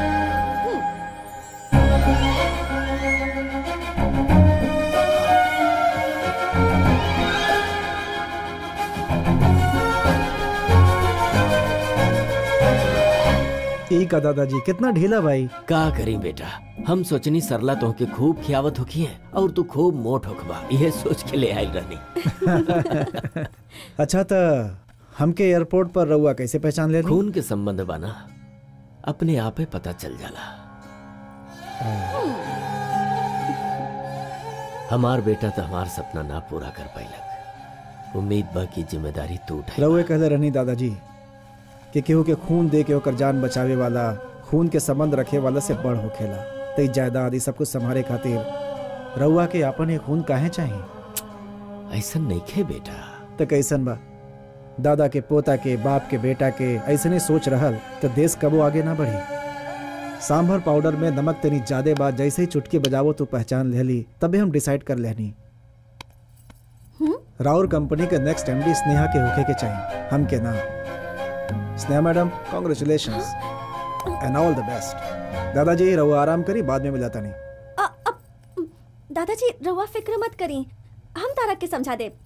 ई का दादाजी कितना ढीला भाई का करी बेटा हम सोचनी सरला तो के खूब खियावत होखी है और तू खूब मोट होखबा यह सोच के ले आयल रहनी अच्छा तो हमके एयरपोर्ट पर रहुआ कैसे पहचान ले खून के संबंध बाना अपने आपे पता चल जाला हमार बेटा तो हमार सपना ना पूरा कर पाइलक उम्मीद बा की जिम्मेदारी तू उठाई रहुए कहले रहनी दादाजी कि केहू के खून दे के ओकर जान बचावे वाला खून के संबंध रखे वाला से बड़ होखेला तई जायदाद ई सब कुछ संभाले खातिर रहुआ के आपन एक खून काहे चाहिए ऐसा नहीं खे बेटा तो कैसन बा दादा के पोता के बाप के बेटा के ऐसने सोच रहल तो देश कबो आगे ना बढ़ी सांभर पाउडर में नमक तनी ज्यादा बात जैसे ही चुटकी बजावो तो पहचान लेली तबे हम डिसाइड कर लेनी राउर कंपनी के नेक्स्ट एमडी स्नेहा के होखे के चाहिए हम के नाम Sneha madam congratulation and all the best दादाजी रहो आराम करी बाद में मिलाता नहीं दादाजी रवा फिक्र मत करी हम तारक के समझा दे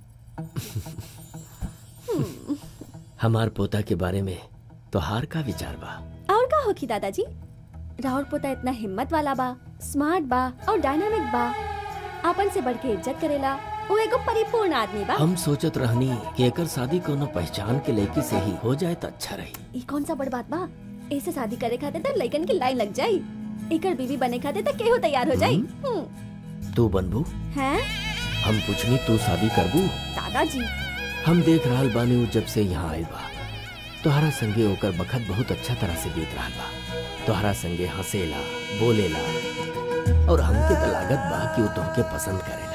हमार पोता के बारे में तो हार का विचार बा और का होखी दादाजी राउर पोता इतना हिम्मत वाला बा स्मार्ट बा और डायनामिक बा आपन से बढ़ के इज्जत करेला वो एगो परिपूर्ण आदमी बा हम सोचत रहनी कि एकर शादी कोनो पहचान के लड़की से ही हो जाए तो अच्छा रही ई कौन सा बड़ बात बा ऐसे शादी करे खातिर तो लइकन की लाइन लग जाई एकर बीवी बने खातिर तो केहू तैयार हो जाई हम्म, तू बनबू हैं हम पूछनी तू शादी करबू दादाजी हम देख रहल बानी उ जब से यहाँ आयल बा तोहरा संगे ओकर बखत बहुत अच्छा तरह से बीत रहल बा तोहरा संगे हंसेला बोलेला और हमके तो लागत बा कि वो तुमके पसंद करेला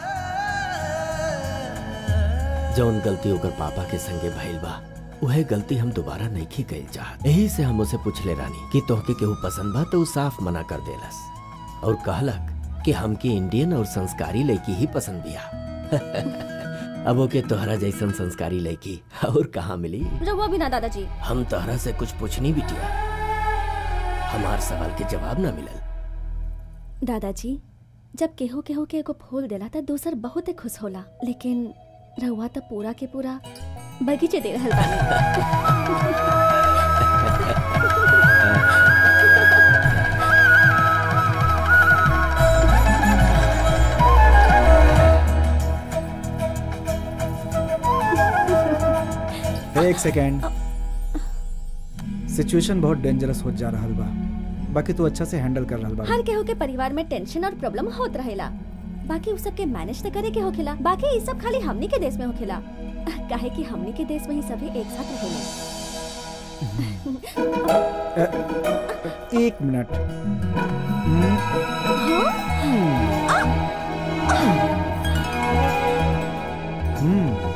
जौन गलती ओकर पापा के संगे भइल बा उहे गलती हम दोबारा नहीं कइल चाहत यही से हम उसे पूछले रानी कि तोहके केहू पसंद बा तो उ साफ मना कर देलस और कहलक कि हमके इंडियन और संस्कारी लड़की ही पसंद बिया अब ओके तोहरा जैसन संस्कारी लड़की और कहाँ मिली रवा भी ना दादाजी हम तोहरा से कुछ पूछनी बिटिया हमार सवाल के जवाब ना मिलल दादाजी जब केहू केहू के एगो फूल देला त दूसर बहुत खुश होला लेकिन रहुआ तो पूरा के पूरा बगीचे दे रहल बानी एक सेकेंड सिचुएशन बहुत डेंजरस हो जा रहा बा बाकी तू अच्छा से हैंडल कर रहा बा हर केहू के परिवार में टेंशन और प्रॉब्लम होत रहेला बाकी उ सब के मैनेज त करे के होखेला बाकी ई सब खाली हमनी के देश में होखेला काहे कि हमनी के देश में ही सभी एक साथ रहेले एक मिनट हम्म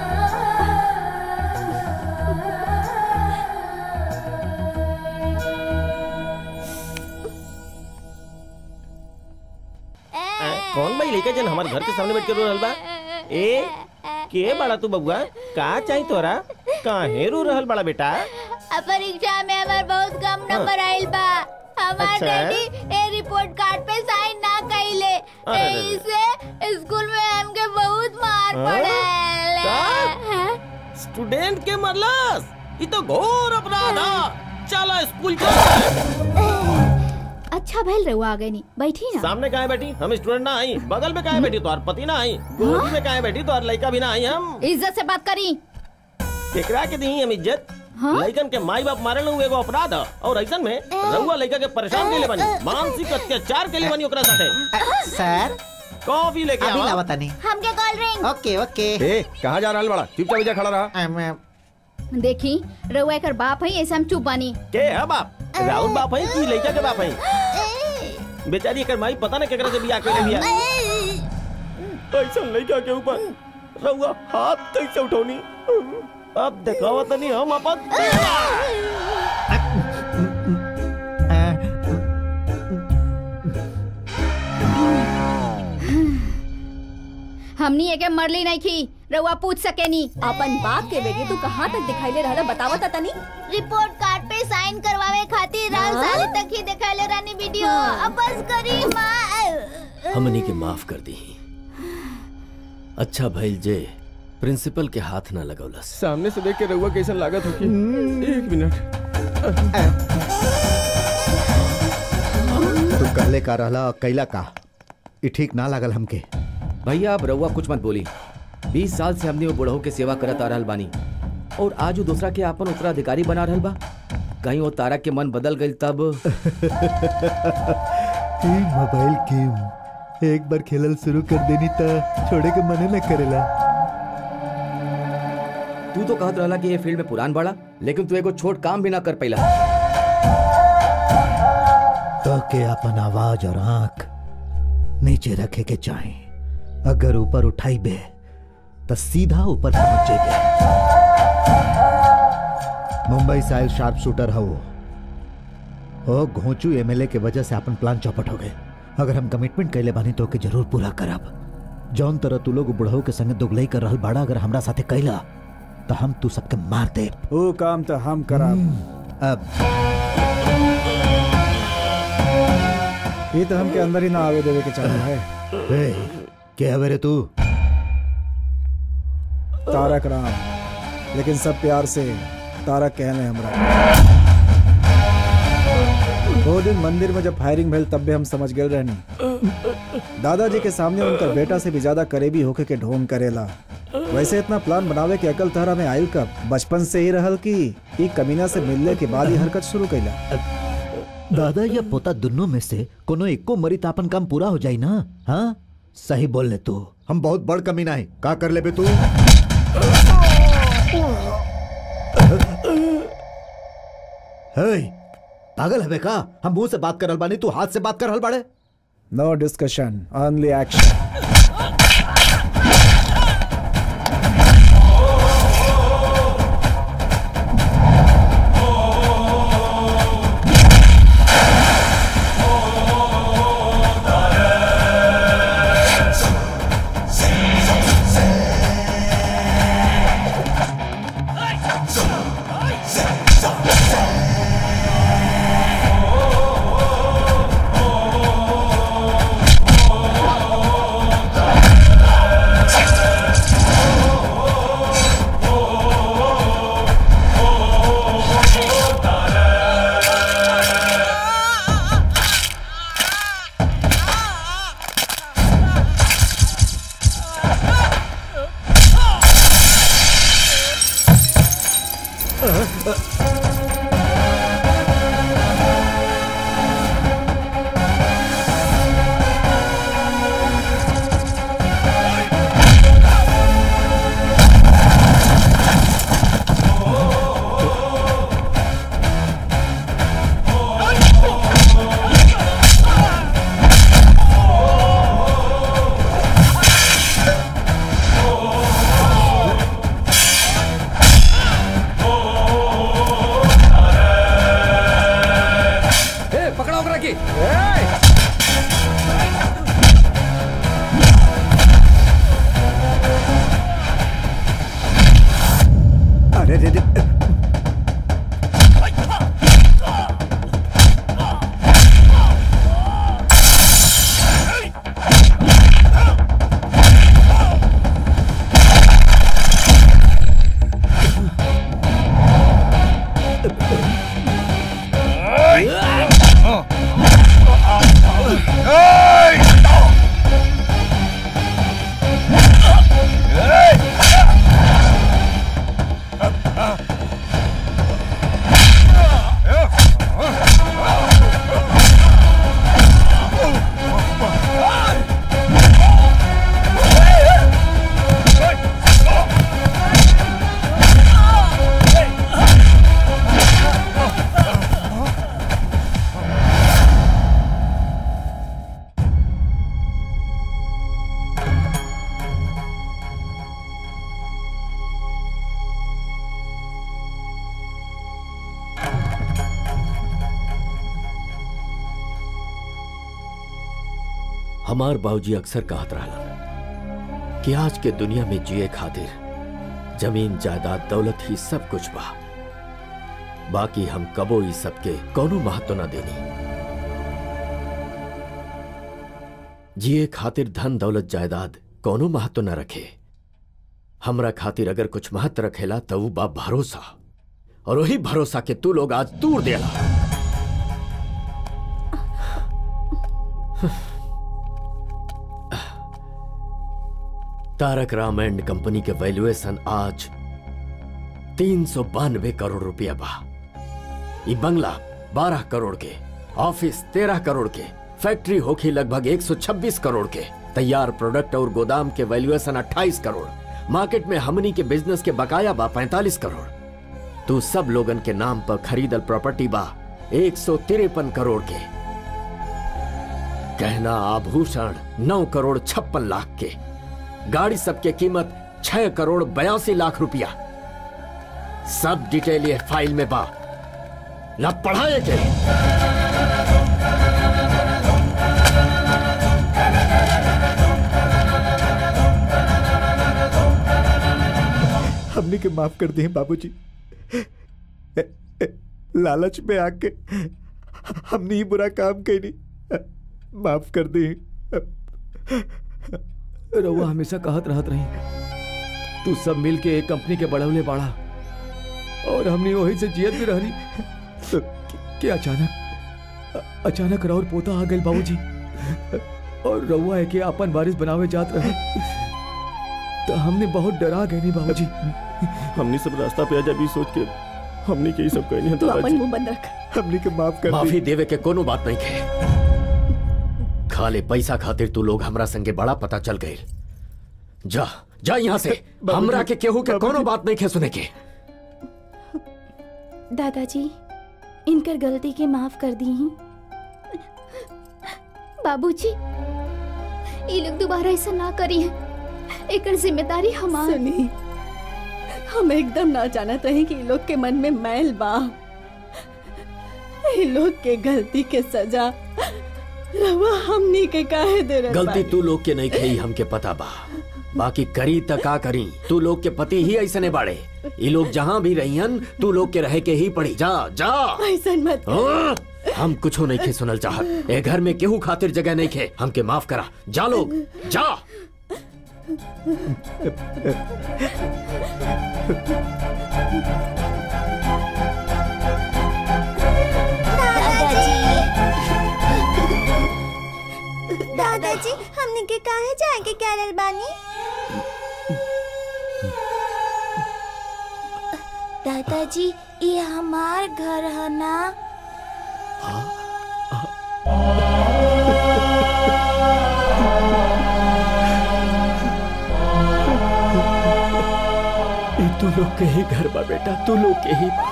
आ, कौन भाई लेके जन हमारे घर के सामने बैठ के रो रहल बा ए के बड़ा तू बबुआ का चाही तोरा काहे रो रहल बड़ा बेटा परीक्षा में हमार बहुत कम नंबर आइल बा हमार अच्छा। डैडी ए रिपोर्ट कार्ड पे साइन ना कइले अरे रे रे। इससे स्कूल में हमके बहुत मार हाँ? पड़े स्टूडेंट के मरलस ये तो घोर अपराध है चलो स्कूल चलो अच्छा भैल रहुआ आ गई नहीं बैठी ना सामने कहाँ बैठी हम स्टूडेंट ना आई बगल में कहाँ बैठी तो पति ना आई गोदी में कहाँ बैठी तो लड़का भी ना आई हम इज्जत से बात करी केकरा के दी हम इज्जत लड़कन के माई बाप मारे एगो अपराध है और ऐसा में रहुआ लड़का के परेशान के लिए बनी मानसिक अत्याचार के लिए बनी ओकरा साथे सर कॉफी लेके अभी आवा लावा तनी हमके कॉल रिंग ओके ओके ए कहाँ जा रहा बड़ा चुपचाप जा खड़ा रहा देखी रहुआ एकर बाप है ऐसे हम चुप बानी के है बाप राहुल बाप है कि लड़का के बाप है बेचारी एकर माई पता नहीं केकरा से बियाह कर लिया ऐसा लड़का के ऊपर रहुआ हाथ कैसे उठौनी अब दिखावा तनी हम अपन हमनी एके मरली नहीं की रहुआ पूछ सके नी अपन बाप के बेटी तू कहाँ तक दिखाई ले रहा बतावत तनी रिपोर्ट कार्ड पे साइन करवावे खातिर रात हाँ? साल तक ही दिखाले रानी वीडियो अब बस करी माँ हमनी के माफ कर दी अच्छा भइल जे प्रिंसिपल के हाथ ना लगौलस सामने से देख के रहुआ कैसा लागत हो कि एक मिनट तू कहले का रहला और कैला का ई ठीक ना लागल हमके भैया अब रउआ कुछ मत बोली बीस साल से हमने वो बुढ़ऊ के सेवा करत आ रहल बानी और आज वो दूसरा के आपन उत्तराधिकारी बना रहल बा कहीं वो तारा के मन बदल गई तब ई मोबाइल गेम एक बार खेलल शुरू कर देनी त छोड़े के मने न करेला तू तो कहत रहला कि ये फील्ड में पुरान बड़ा लेकिन तू एगो छोट काम भी ना कर पैला तो के अपन आवाज और आंख नीचे रखे के चाहे अगर ऊपर उठाई बे तो सीधा ऊपर पहुंच जेबे मुंबई से आयल शार्प शूटर हो ओ घोंचू एमएलए के वजह से अपन प्लान चौपट हो गए अगर हम कमिटमेंट कैले बानी तो के जरूर पूरा करब जौन तरह तू लोग बुढ़ऊ के संगे दुगलई कर रहल बाड़ा अगर हमरा साथे कैला तो हम तू सबके मार दे वो काम तो हम कराब अब ये तो हमके अंदर ही ना आवे देवे के चाहे है ए, क्या हवे रे तू तारक राम लेकिन सब प्यार से तारक कहने हमरा वो दिन मंदिर में जब फायरिंग भेल तब भी हम समझ गए रहनी दादाजी के सामने उनका बेटा से भी ज्यादा करीबी होके के ढोंग करेला वैसे इतना प्लान बनावे के अकल तहरा में आयल कब बचपन से ही रहल की ई कमीना से मिलने के बाद ही हरकत शुरू कैला दादा या पोता दोनों में से कोनो एको मरी तो अपन काम पूरा हो जाई ना हाँ सही बोल ले तू हम बहुत बड़ कमीना है का कर ले बे तू हे, पागल है बे का हम मुंह से बात करल बानी तू हाथ से बात करल बाड़े नो डिस्कशन ओनली एक्शन ए, पकड़ो ओकरा के अरे रे रे हमार बाबूजी अक्सर कहत रहलन कि आज के दुनिया में जिए खातिर जमीन जायदाद दौलत ही सब कुछ बा बाकी हम कबो ई सबके कोनो महत्व न देनी जिए खातिर धन दौलत जायदाद कोनो महत्व न रखे हमरा खातिर अगर कुछ महत्व रखेला तो ऊ बा भरोसा और वही भरोसा के तू लोग आज दूर देला तारक राम एंड कंपनी के वैल्यूएशन आज तीन सौ बानवे करोड़ रुपया बा ई बंगला बारह करोड़ के ऑफिस तेरह करोड़ के फैक्ट्री होखी लगभग 126 करोड़ के तैयार प्रोडक्ट और गोदाम के वैल्यूएशन 28 करोड़ मार्केट में हमनी के बिजनेस के बकाया बा 45 करोड़ तू सब लोगन के नाम पर खरीदल प्रॉपर्टी बा एक सौ तिरपन करोड़ के गहना आभूषण नौ करोड़ छप्पन लाख के गाड़ी सबके कीमत छह करोड़ बयासी लाख रुपया सब डिटेल ये फाइल में बा ला पढ़ाए के हमने के माफ कर दिए बाबूजी ए- ए- लालच में आके हमने ही बुरा काम करी माफ कर दिए रउआ हमेशा कहत रहत रही तू सब मिल के एक कंपनी के बढ़वले बाड़ा और हमने वही से जियत भी रहनी तो कि अचानक अ- अचानक राउर पोता आ गई बाबूजी और रउआ के अपन वारिस बनावे जात रहे तो हमने बहुत डरा गए नहीं बाबूजी हमने सब रास्ता पे आजा भी सोच के हमने के ही सब कहनी है तू अपन दादाजी मुंह बंद रख हमने के माफ कर माफी देवे के कोनो बात नहीं खे खाले पैसा खातिर तू लोग हमरा संगे बड़ा पता चल गए जा जा यहाँ से हमरा के केहू के कोनो बात नहीं खे सुने के दादाजी इनकर गलती के माफ कर दी ही बाबूजी ये लोग दोबारा ऐसा ना करी है एक जिम्मेदारी हमार सुनी हम एकदम ना जानत रहे कि इ लोग के मन में मैल बा इ लोग के गलती के सजा रवा हमनी के काहे दे रहे गलती तू लोग के नहीं खई हमके पता बा बाकी करी त का करी तू लोग के पति ही ऐसने बाड़े ये लोग जहाँ भी रहियन तू लोग के रहे के ही पड़ी जा जा ऐसा मत हाँ? हम कुछो नहीं खे सुनल चाहत ए घर में केहू खातिर जगह नहीं खे हमके माफ करा जा लोग जा दादाजी हमने के काहे जाए के कैरल बानी दादाजी ये हमार घर है ना ये तू लोग के ही घर बा बेटा तू लोग के ही बा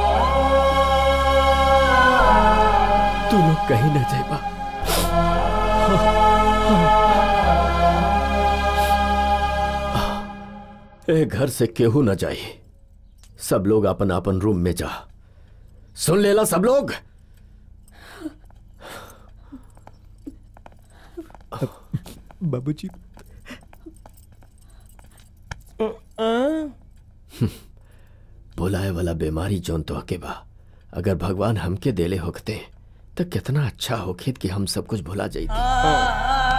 तू लोग कहीं न जाइबा ए घर से केहू न जाए सब लोग अपन अपन रूम में जा सुन लेला सब लोग बाबूजी बुलाए वाला बीमारी जोन तो हके बा अगर भगवान हमके देले होखते तो कितना अच्छा होखित कि हम सब कुछ भुला जाते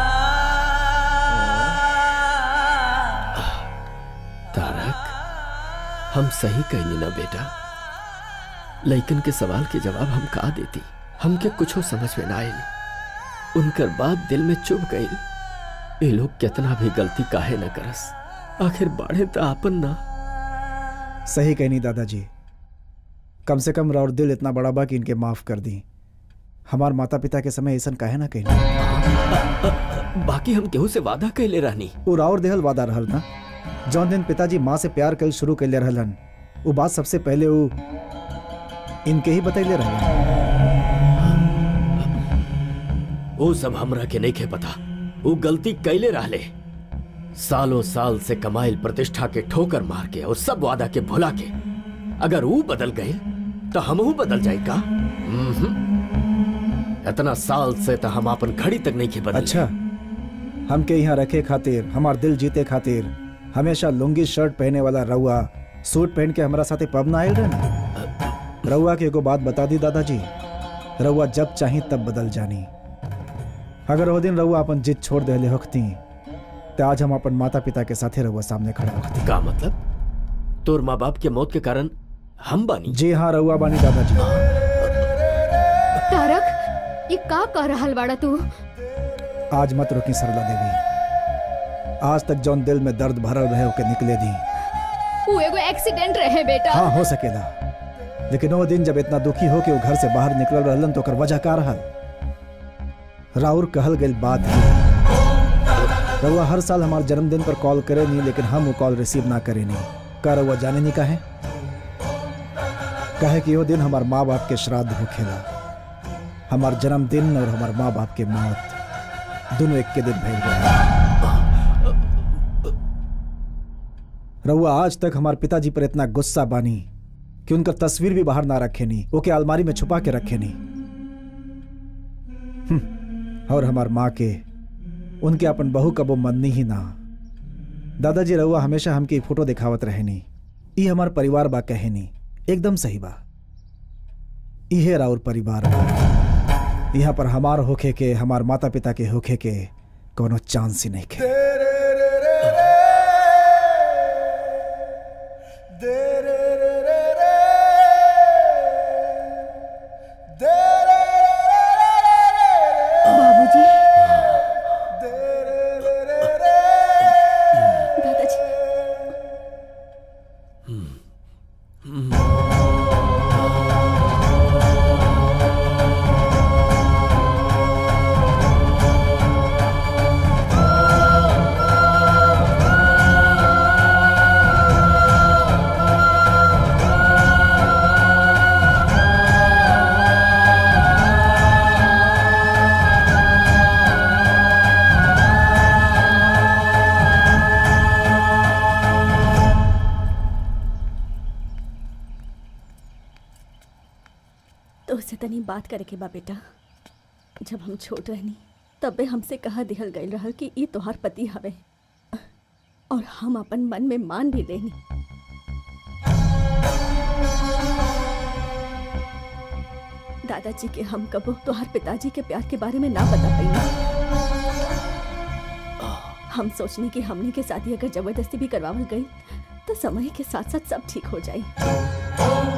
तारक हम सही कहनी ना बेटा लेकिन के सवाल के जवाब हम का देती हमके कुछो समझ में ना आयल उनकर बात दिल में चुभ गई ये लोग कितना भी गलती काहे न करस आखिर बाढ़े तो आपन ना सही कहनी दादाजी कम से कम राउर दिल इतना बड़ा बा कि इनके माफ कर दी हमार माता पिता के समय ऐसा कहे ना कहनी बाकी हम केहू से वादा कैले रहनी वो राउर देहल वादा रहल ना जौन दिन पिताजी माँ से प्यार कल शुरू कैले रहलन वो बात सबसे पहले वो इनके ही बतैले रहलन वो सब हमरा के नहीं खे पता वो गलती कैले रहले सालों साल से कमाइल प्रतिष्ठा के ठोकर मार के और सब वादा के भुला के अगर वो बदल गए तो हमहू बदल जाए का इतना साल से तो हम अपन घड़ी तक नहीं के बदल अच्छा हमके यहाँ रखे खातिर हमार दिल जीते खातिर हमेशा लुंगी शर्ट पहने वाला रउआ सूट पहन के हमारा साथे पब ना आयल रहे रउआ के एगो बात बता दी दादाजी रउआ जब चाही तब बदल जानी अगर वो दिन रउआ अपन जिद छोड़ दे होती तो आज हम अपन माता पिता के साथे रउआ सामने खड़ा होती का मतलब तोर माँ बाप के मौत के कारण हम बानी जी हाँ रउआ बानी दादाजी तारक ये का कह रहल बाड़ा तू आज मत रुकी सरला देवी आज तक जौन दिल में दर्द भरल रहे ओके निकले दी वो एगो एक्सीडेंट रहे बेटा हाँ हो सकेला लेकिन वो दिन जब इतना दुखी हो कि वो घर से बाहर निकल रहलन तो ओकर वजह का रहल राउर कहल गई बात है रउआ हर साल हमारे जन्मदिन पर कॉल करे नहीं लेकिन हम वो कॉल रिसीव ना करे नहीं का रउआ जाने नहीं कहे कहे कि वो दिन हमार माँ बाप के श्राद्ध होखेला हमार जन्मदिन और हमार माँ बाप के मौत दोनों एक के दिन भेज गए रउआ आज तक हमार पिताजी पर इतना गुस्सा बानी कि उनका तस्वीर भी बाहर ना रखे नहीं ओके अलमारी में छुपा के रखे नहीं हम्म, और हमार माँ के उनके अपन बहू कबो मननी ही ना दादाजी रउआ हमेशा हमके ई फोटो दिखावत रहे नी ई हमार परिवार बा कहे नी एकदम सही बा इहे राउर परिवार बा यहाँ पर हमार होखे के हमार माता पिता के होखे के कोनो चांस ही नहीं खे बाबूजी दादाजी तो उससे तनी बात करे के बा बेटा जब हम छोट रहनी तबे हमसे कहा दिहल गई रहल कि ई तोहार पति हवे और हम अपन मन में मान भी लेनी दादाजी के हम कबो तोहार पिताजी के प्यार के बारे में ना बता पाई हम सोचनी कि हमने के शादी अगर जबरदस्ती भी करवावल गई तो समय के साथ साथ सब ठीक हो जाई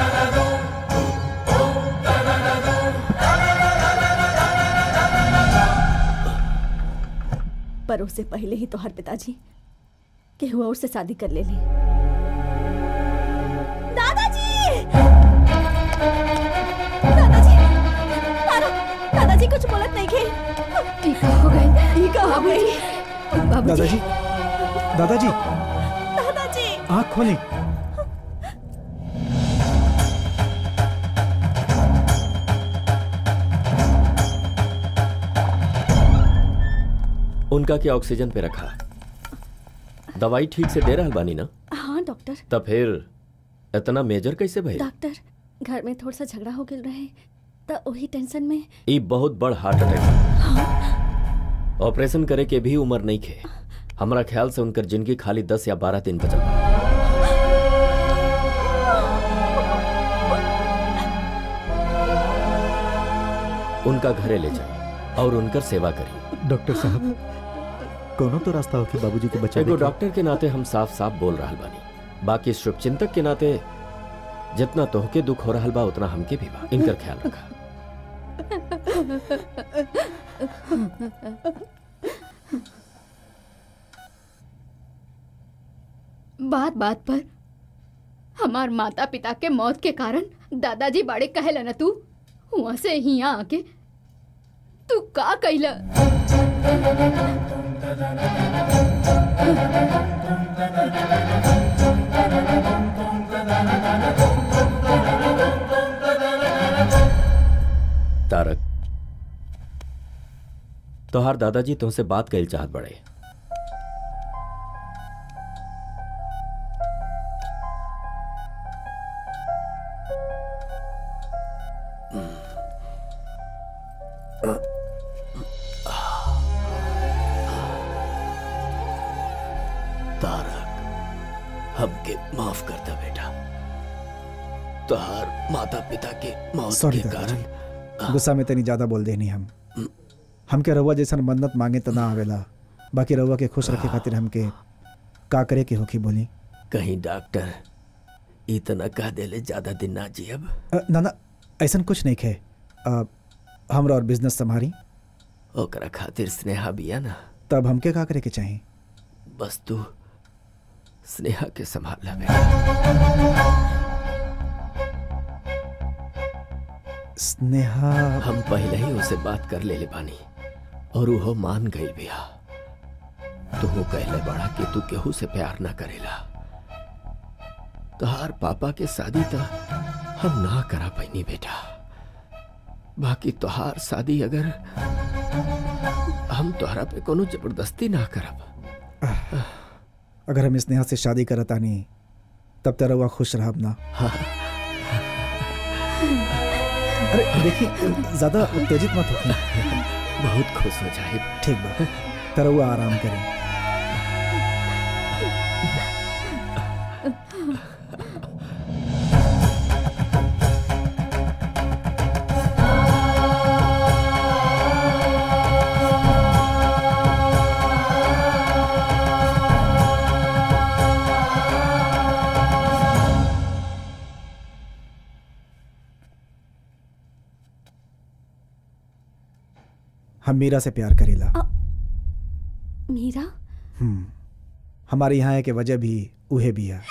पर उससे पहले ही तो हर पिताजी के हुआ और से शादी कर ले ली दादाजी दादाजी तारा दादाजी कुछ बोलत नहीं के टीका हो गई ई का हो गई दादाजी दादाजी दादाजी आँख खोली उनका क्या ऑक्सीजन पे रखा दवाई ठीक से दे रहा बानी ना हाँ डॉक्टर तब फिर इतना मेजर कैसे भइल डॉक्टर घर में थोड़ा सा झगड़ा हो गया रहे तो वही टेंशन में ई बहुत बड़ हार्ट अटैक ऑपरेशन करे के भी उम्र नहीं खे हमारा ख्याल से उनकर जिंदगी खाली दस या बारह दिन बचल बा। उनका घरे ले जाए और उनकर सेवा करी डॉक्टर साहब कोनो तो रास्ता हो कि बाबूजी को बचा एगो लेके? डॉक्टर के नाते हम साफ साफ बोल रहा बानी बाकी शुभचिंतक के नाते जितना तोहके दुख हो रहा बा उतना हमके भी बा इनकर ख्याल रखा बात बात पर हमार माता पिता के मौत के कारण दादाजी बाड़े कहेला न तू वहां से हिया आके तू का कैला तारक तोहार दादाजी तुमसे बात कइल चाहत बड़े तारक हमके माफ कर दे बेटा तोहार माता पिता के मौत सॉरी के कारण दादाजी गुस्सा में तनी ज्यादा बोल देनी हम हमके रउआ जैसन मन्नत मांगे त ना आवेला बाकी रउआ के खुश रखे खातिर हमके का करे के होखी बोली कहीं डॉक्टर इतना कह देले ज्यादा दिन ना जियब अ, ना ना ऐसन कुछ नहीं खे अ, हमरा और बिजनेस संभारी ओकरा खातिर स्नेहा बिया ना तब हमके का करे के चाहिए बस तू स्नेहा के संभाल बेटा स्नेहा हम पहले ही उसे बात कर ले ले बानी और वो मान गई बिया तो वो कहले बड़ा कि तू केहू से प्यार ना करेला तोहार पापा के शादी तो हम ना करा पैनी बेटा बाकी तोहार शादी अगर हम तोहरा पे कोनो जबरदस्ती ना करब अगर हम स्नेहा से शादी करतानी तब त रउआ खुश रहब ना अरे देखिए ज्यादा उत्तेजित मत हो बहुत खुश हो जाए ठीक बा त रउआ आराम करें हम मीरा से प्यार करेला मीरा हम्म हमारे यहाँ के वजह भी उहे भी है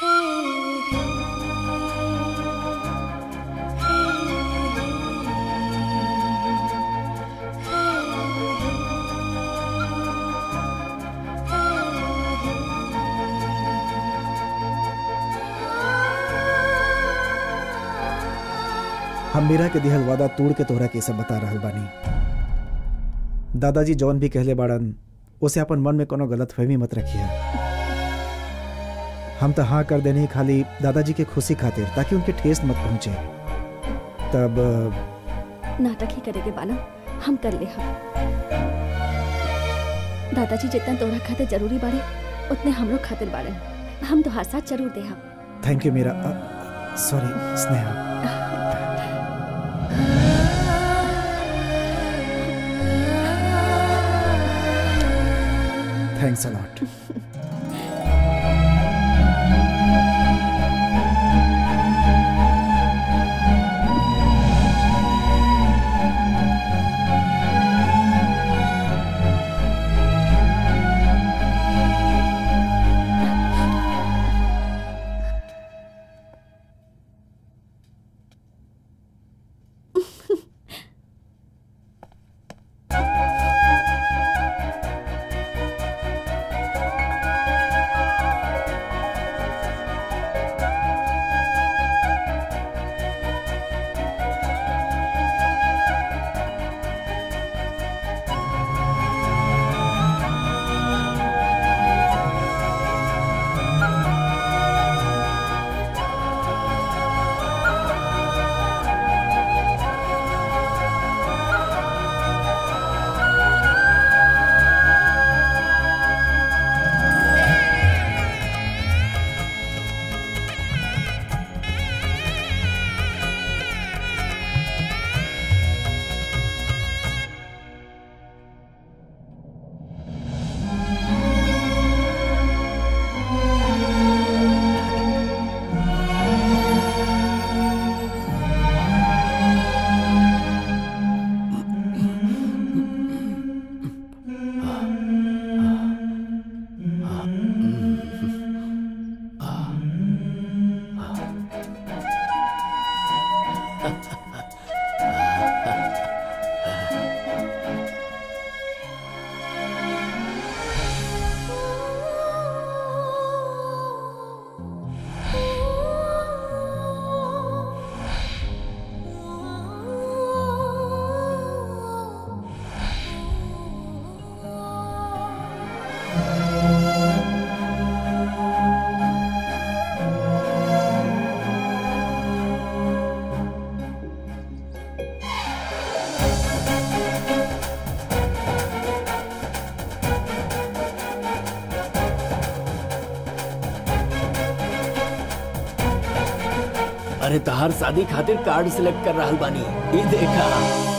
हम मीरा के दिहल वादा तोड़ के तोहरा के सब बता रहल बानी दादाजी जौन भी कहले बाड़न उसे अपन मन में कोनो गलत फहमी मत रखिए हम तो हाँ कर देने खाली दादाजी के खुशी खातिर ताकि उनके ठेस मत पहुंचे तब नाटक ही करेगे बाना हम कर ले हम दादाजी जितना तोहरा खातिर जरूरी बाड़े उतने हमरो खातिर बाड़े हम तोहार साथ जरूर दे हम थैंक यू मेरा sorry Sneha thanks a lot अरे तहार शादी खातिर कार्ड सिलेक्ट कर रहल बानी ये देखा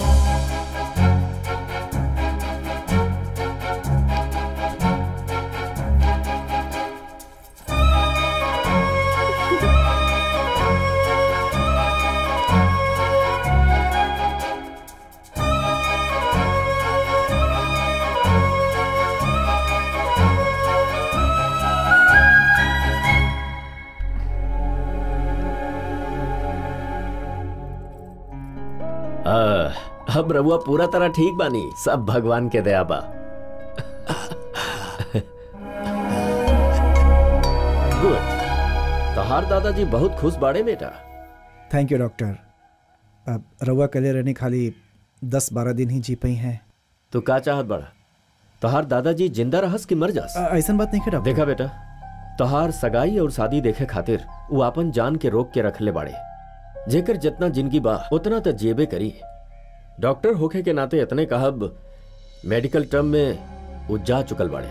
आ, अब रहुआ पूरा तरह ठीक बानी सब भगवान के दया बा गुड तहार दादाजी बहुत खुश बाड़े बेटा थैंक यू डॉक्टर अब रउआ कले रहने खाली दस बारह दिन ही जी पई हैं तो का चाहत बड़ा तहार दादाजी जिंदा रहस कि मर जास ऐसा बात नहीं डॉक्टर देखा बेटा तहार सगाई और शादी देखे खातिर वो अपन जान के रोक के रखले बाड़े जेकर जितना जिंदगी बा उतना तो जेबे करी डॉक्टर होखे के नाते इतने कहब मेडिकल टर्म में वो जा चुकल बाड़े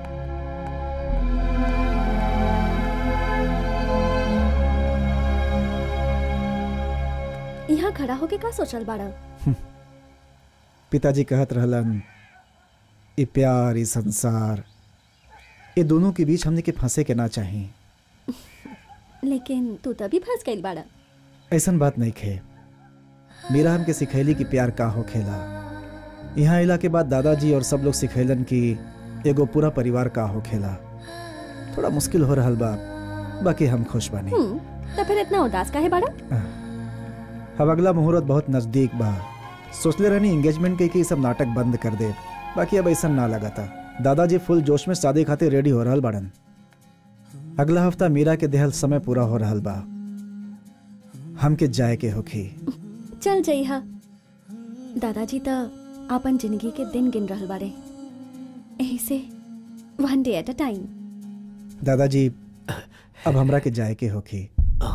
यहाँ खड़ा होके का सोचल बाड़ा पिताजी कहत रहलन ये प्यार ये संसार ये दोनों के बीच हमने के फंसे के ना चाहिए लेकिन तू तभी फंस गई बाड़ा ऐसन बात नहीं खे मीरा हमके सिखैली कि प्यार का हो खेला यहाँ अला के बाद दादाजी और सब लोग सिखैलन कि एगो पूरा परिवार का हो खेला थोड़ा मुश्किल हो रहा बा बाकी हम खुश बानी हम्म तो फिर इतना उदास काहे बाड़ा अब अगला मुहूर्त बहुत नजदीक बा सोचले रहनी एंगेजमेंट के कि सब नाटक बंद कर दे बाकी अब ऐसा ना लगा था दादाजी फुल जोश में शादी खातिर रेडी हो रहल बाड़न अगला हफ्ता मीरा के देहल समय पूरा हो रहल बा हमके जाए के होखी चल जइहा दादाजी तो अपन जिंदगी के दिन गिन रहल बाड़े यही से one day at a time दादाजी अब हमरा के जाए के होखी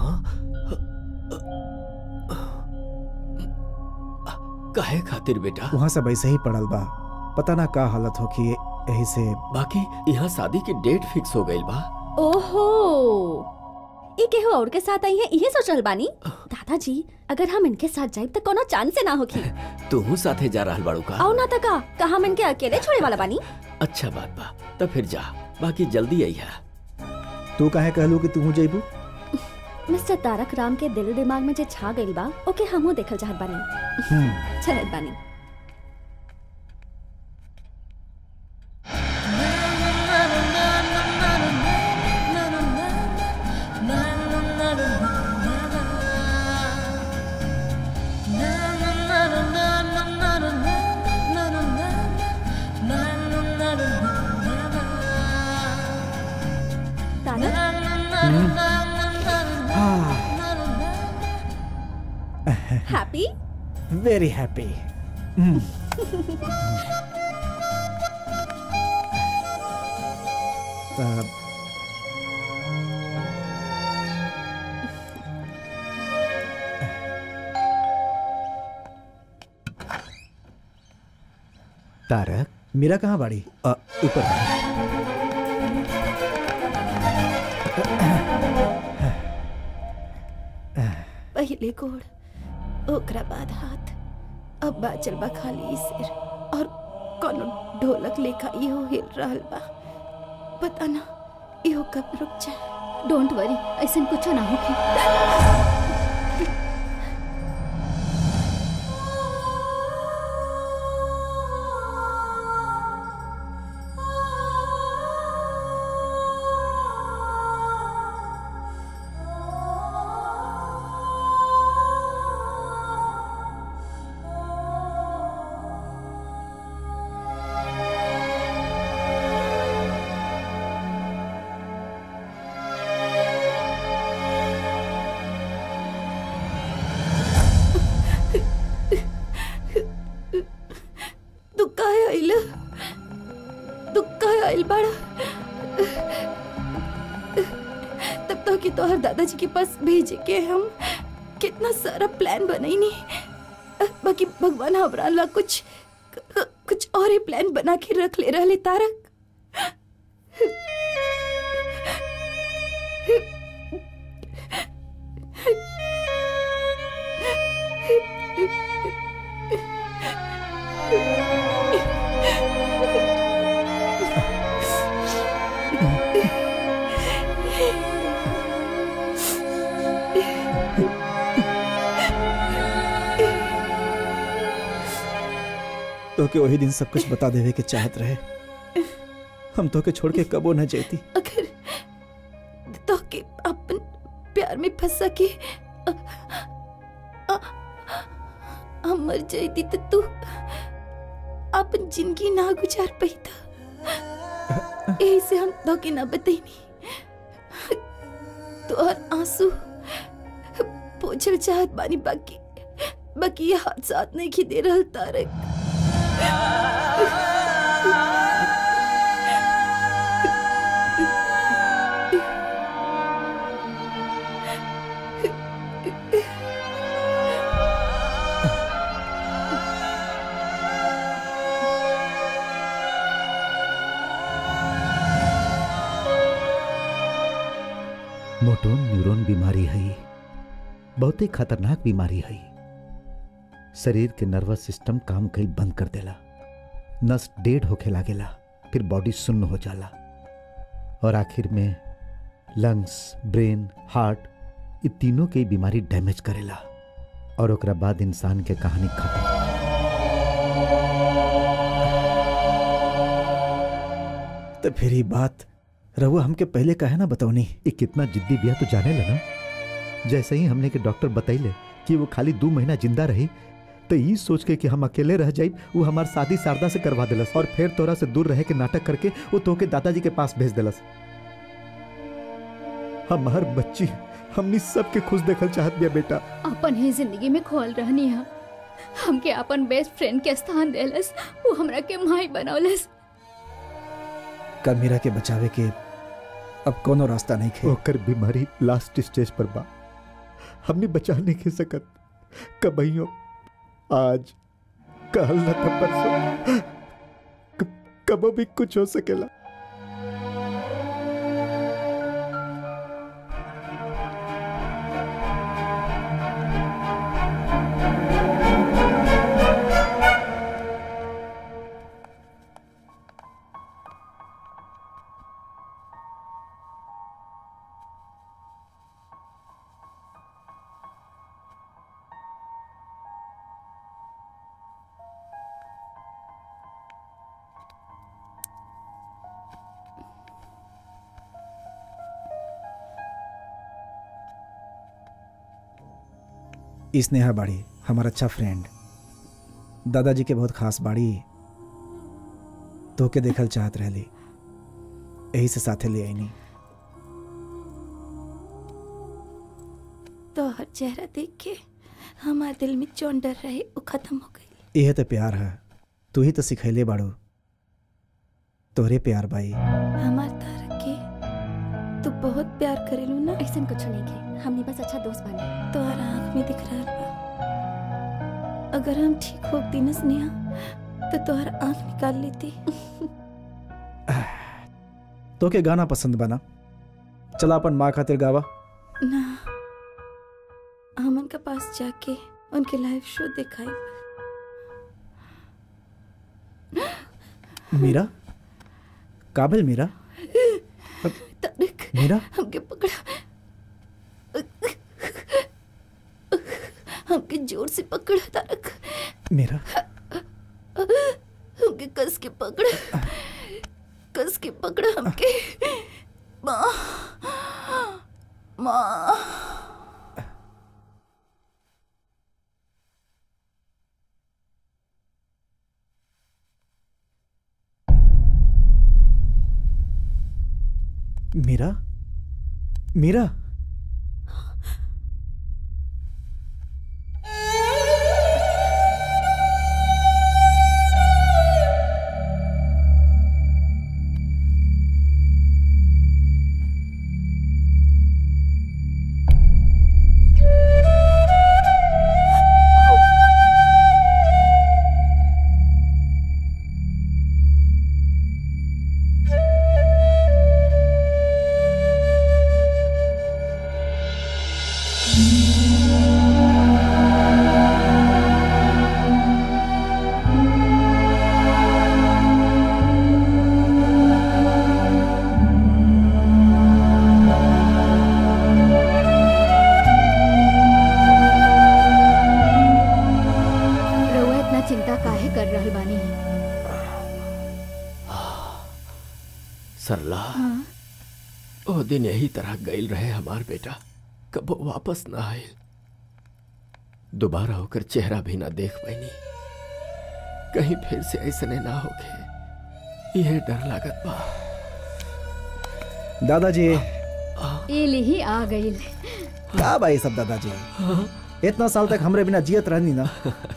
काहे खातिर बेटा वहाँ सब ऐसे ही पड़ल बा पता ना का हालत होखी यही से बाकी यहाँ शादी की डेट फिक्स हो गई बा ओहो ई केहू और के साथ आई है इहे सोचल बानी दादाजी अगर हम इनके साथ जाए तो कोनो चांस से ना होखी तू साथे जा रहल बाड़ू का आओ ना तका कहा मन के अकेले छोड़े वाला बानी अच्छा बात बा तब फिर जा बाकी जल्दी आई है तू काहे कहलू कि तू जइबू मिस्टर तारक राम के दिल दिमाग में जे छा गइल बा ओके हमहू देखल चाहत बानी चलत बानी happy very happy Tarak Meera कहाँ बाड़ी अ, ऊपर पहले गोड़ ओकरा बाद हाथ अब बाचल बा खाली सिर और कोनो ढोलक लेखा इहो हिल रहल बा पता ना इहो कब रुक जाए डोंट वरी ऐसा कुछ ना होगी तू काहे आइल तू काहे आइल बाड़ा तब तो कि तोहर दादाजी के पास भेजे के हम कितना सारा प्लान बनैनी बाकी भगवान हमरा ला कुछ कुछ और ही प्लान बना के रख ले रहले तारक तो के वही दिन सब कुछ बता देवे के चाहत रहे हम तो के छोड़ के कबो न जेती अगर तो के अपन प्यार में फंसा के अ- अ- हम मर जाती तो तू अपन जिंदगी ना गुजार पाईता यही से हम धोखे ना बताईनी तो और आंसू पोछल चाहत बानी बाकी बाकी ये हाथ साथ नहीं खी दे रहल तारक मोटोन न्यूरॉन बीमारी है बहुत ही खतरनाक बीमारी है शरीर के नर्वस सिस्टम काम कईल बंद कर देला नस डेड होखे लागेला फिर बॉडी सुन्न हो जाला और आखिर में लंग्स ब्रेन हार्ट ये तीनों के बीमारी डैमेज करेला और ओकरा बाद इंसान के कहानी खत्म तो फिर ही बात रहुआ हमके पहले कहे ना बताओनी ये कितना जिद्दी बिया तो जाने लगा जैसे ही हमने के डॉक्टर बतैले कि वो खाली दो महीना जिंदा रही तो ये सोच के कि हम अकेले रह जाई वो हमार शादी शारदा से करवा दिलस और फिर तोरा से दूर रहे के नाटक करके वो तोके दादाजी के पास भेज दिलस हमार बच्ची हमनी सबके खुश देखल चाहत बिया बेटा अपन ही जिंदगी में खोल रहनी है हमके अपन बेस्ट फ्रेंड के स्थान देलस वो हमरा के माई बनौलस कल मीरा के बचावे के अब कोनो रास्ता नहीं खे ओकर बीमारी लास्ट स्टेज पर बा हमने बचा नहीं के सकत कबहियो आज कल न त परसों क- कबो भी कुछ हो सकेला ई स्नेहा बाड़ी हमारा अच्छा फ्रेंड दादाजी के बहुत खास बाड़ी तो के देखल चाहत रहली यही से साथे ले आईनी तो हर चेहरा देख के हमारे दिल में जौन डर रहे वो खत्म हो गई यह तो प्यार है तू ही तो सिखैले बाड़ू तोरे प्यार बाई हमार तारक के तू बहुत प्यार करेलू ना ऐसा कुछ नहीं के हमने बस अच्छा दोस्त बने तोहरा आँख में दिख रहा बा अगर हम ठीक होती न स्नेहा तो तोहरा आँख निकाल लेती तो के गाना पसंद बना चला अपन माँ खातिर गावा ना हमन के पास जाके उनके लाइव शो दिखाई मीरा काबिल मीरा तारक मीरा हमके पकड़ा हमके जोर से पकड़ा तारक मीरा हमके कस के पकड़ा कस के पकड़ा हमके माँ माँ मीरा मीरा काहे कर रहल बानी सरला हाँ? ओ दिन यही तरह गईल रहे हमार बेटा कबो वापस ना आयल दोबारा होकर चेहरा भी ना देख पैनी कहीं फिर से ऐसने ना होके यह डर लागत बा दादाजी ये ही आ गई का भाई सब दादाजी इतना साल तक हमरे बिना जियत रहनी ना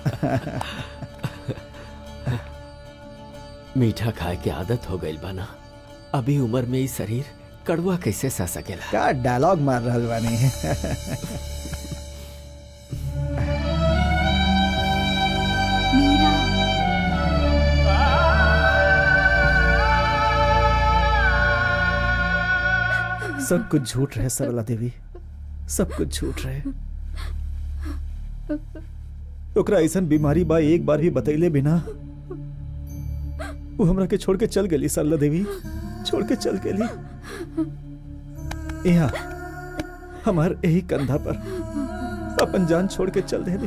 मीठा खाए के आदत हो गई बाना अभी उम्र में ही शरीर कड़वा कैसे सह सकेला का डायलॉग मार रहल बानी मीरा सब कुछ झूठ रहे सरला देवी सब कुछ झूठ रहे ओकरा ऐसन बीमारी बा एक बार भी बतैले बिना वो हमरा के छोड़ के चल गेली सरला देवी छोड़ के चल गेली यहाँ हमार यही कंधा पर अपन जान छोड़ के चल देली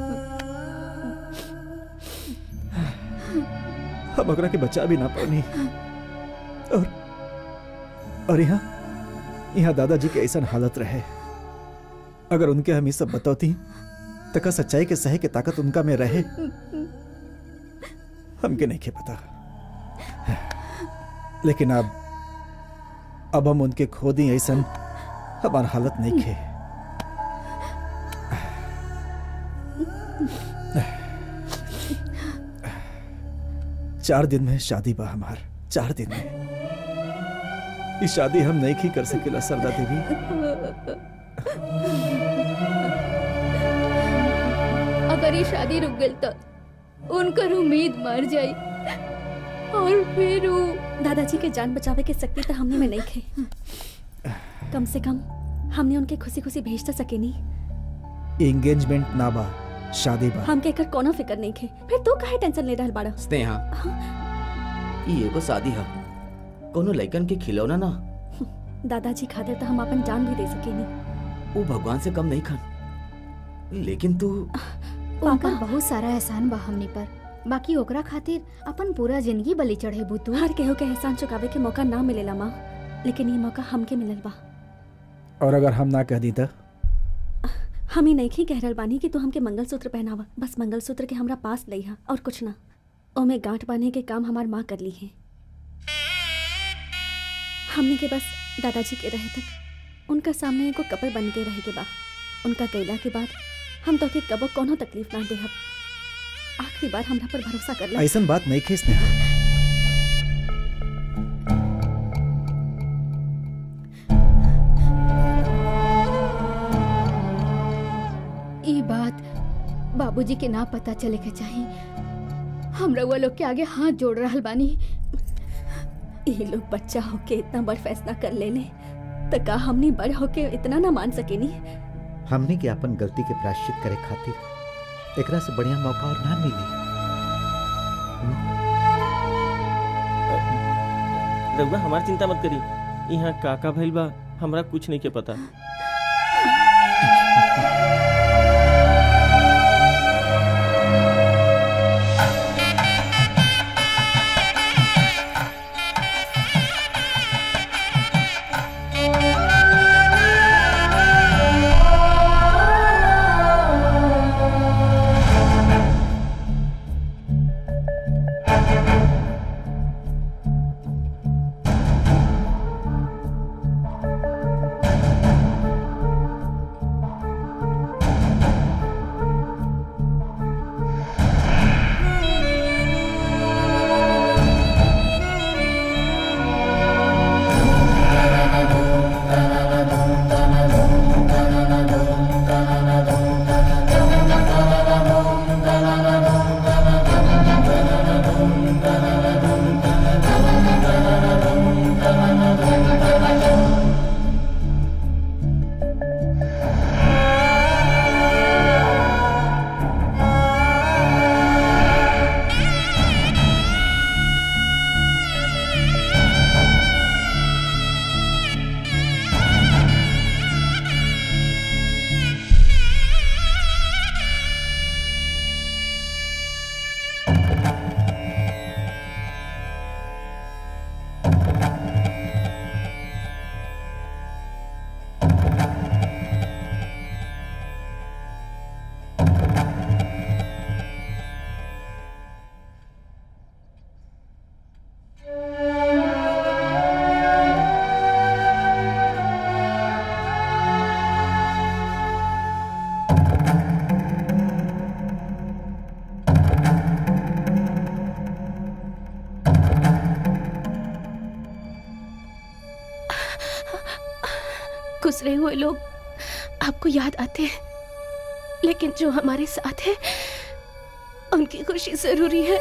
हम ओकरा के बचा भी ना पानी और और यहाँ यहाँ दादाजी के ऐसा हालत रहे अगर उनके हम ये सब बतौती तका सच्चाई के सहे के ताकत उनका में रहे हमके नहीं के पता लेकिन अब अब हम उनके खो दी ऐसा हमार हालत नहीं खे चार दिन में शादी बा हमार चार दिन में ये शादी हम नहीं की कर सकेला सरदा देवी अगर ये शादी रुक गई तो उनकर उम्मीद मर जाई और फिर वो दादाजी के जान बचावे के शक्ति तो हमने में नहीं खे कम से कम हमने उनके खुशी खुशी भेज तो सके नहीं एंगेजमेंट ना बा शादी बा हमके एकर कोनो फिक्र नहीं खे फिर तू काहे टेंशन ले रहल बाड़ा स्नेहा ई एगो शादी है कोनो लइकन के खिलौना ना दादाजी खातिर तो हम अपन जान भी दे सके नहीं वो भगवान से कम नहीं खान लेकिन तू उनका बहुत सारा एहसान बा हमनी पर बाकी ओकरा खातिर अपन पूरा जिंदगी बलि चढ़े बुतू हर केहू के एहसान चुकावे के मौका ना मिलेला माँ लेकिन ये मौका हमके मिलल बा और अगर हम ना कह दी तो हम ही नहीं ही कह रहल बानी कि तू हमके मंगलसूत्र पहनावा बस मंगलसूत्र के हमरा पास लइहा और कुछ ना ओमे गांठ बांधे के काम हमार माँ कर ली है हमने के बस दादाजी के रहे तक उनका सामने एगो कपल बन के रहे के बा उनका गैला के बाद हम तो के कबो कोनो तकलीफ ना देहब आखिरी बार हमरा पर भरोसा कर ला ऐसा बात नहीं खे स्नेहा ये बात बाबूजी के ना पता चले के चाहिए हम रउआ लोग के आगे हाथ जोड़ रहल बानी ये लोग बच्चा होके इतना बड़ फैसला कर ले ले तो का हमनी बड़ होके इतना ना मान सकेनी हमने के अपन गलती के प्रायश्चित करे खातिर एकरा से बढ़िया मौका और ना मिली रघुआ हमार चिंता मत करी यहाँ काका भइल बा हमरा कुछ नहीं के पता गुजरे हुए लोग आपको याद आते हैं लेकिन जो हमारे साथ है उनकी खुशी जरूरी है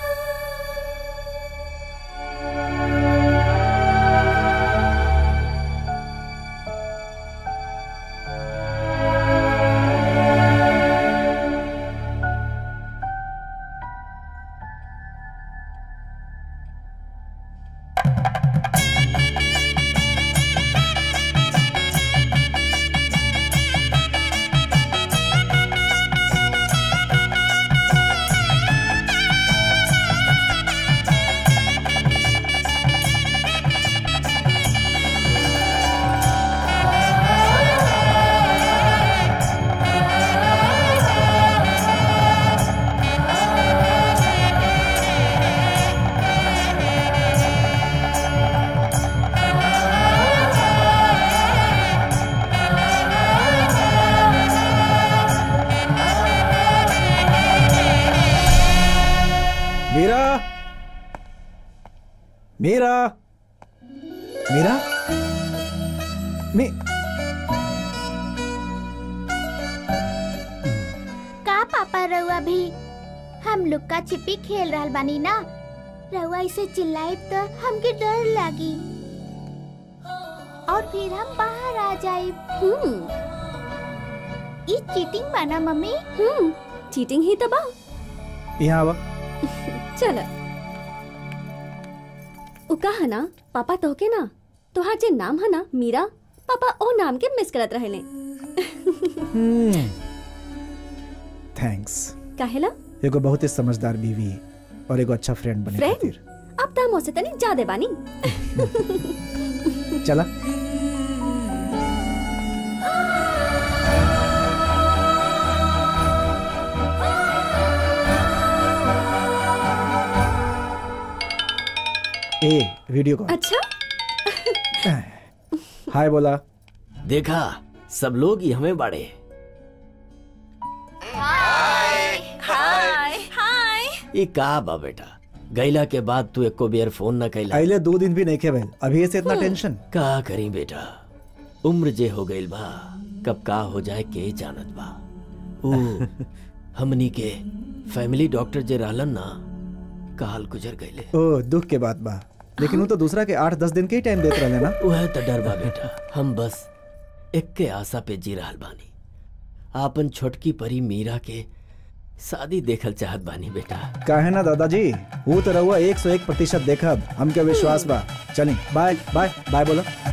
मीरा मीरा मीरा मी का पापा रउआ भी हम लुक्का छिपी खेल रहल बानी ना रउआ इसे चिल्लाई तो हमके डर लागी और फिर हम बाहर आ जाए हम्म ई चीटिंग बाना मम्मी हम्म चीटिंग ही तबा यहाँ आवा चल उ कहा ना पापा तोहके ना तोहार जे नाम है ना मीरा पापा ओ नाम के मिस करत रहेले थैंक्स काहेला एगो बहुत ही समझदार बीवी और एगो अच्छा फ्रेंड बने फ्रेंड खातिर अब ता मोसे तनी ज्यादा बानी चला ए वीडियो कॉल अच्छा हाय बोला देखा सब लोग ही हमें बाड़े हाय हाय हाय ये का बा बेटा गैला के बाद तू एको बेर फोन न कैला अगले दो दिन भी नहीं खे भइल अभी से इतना टेंशन का करी बेटा उम्र जे हो गईल बा कब का हो जाए के जानत बा ऊ हमनी के फैमिली डॉक्टर जे रहलन ना काल गुजर गईले ओ दुख के बात बा लेकिन वो तो दूसरा के आठ दस दिन के ही टाइम देत रहले ना वह तो डर बा बेटा हम बस एक के आशा पे जी रहल बानी आपन छोटकी परी मीरा के शादी देखल चाहत बानी बेटा काहे ना दादाजी वो तो रहुआ एक सौ एक प्रतिशत देखब हमके विश्वास बा चली बाय बाय बाय बोलो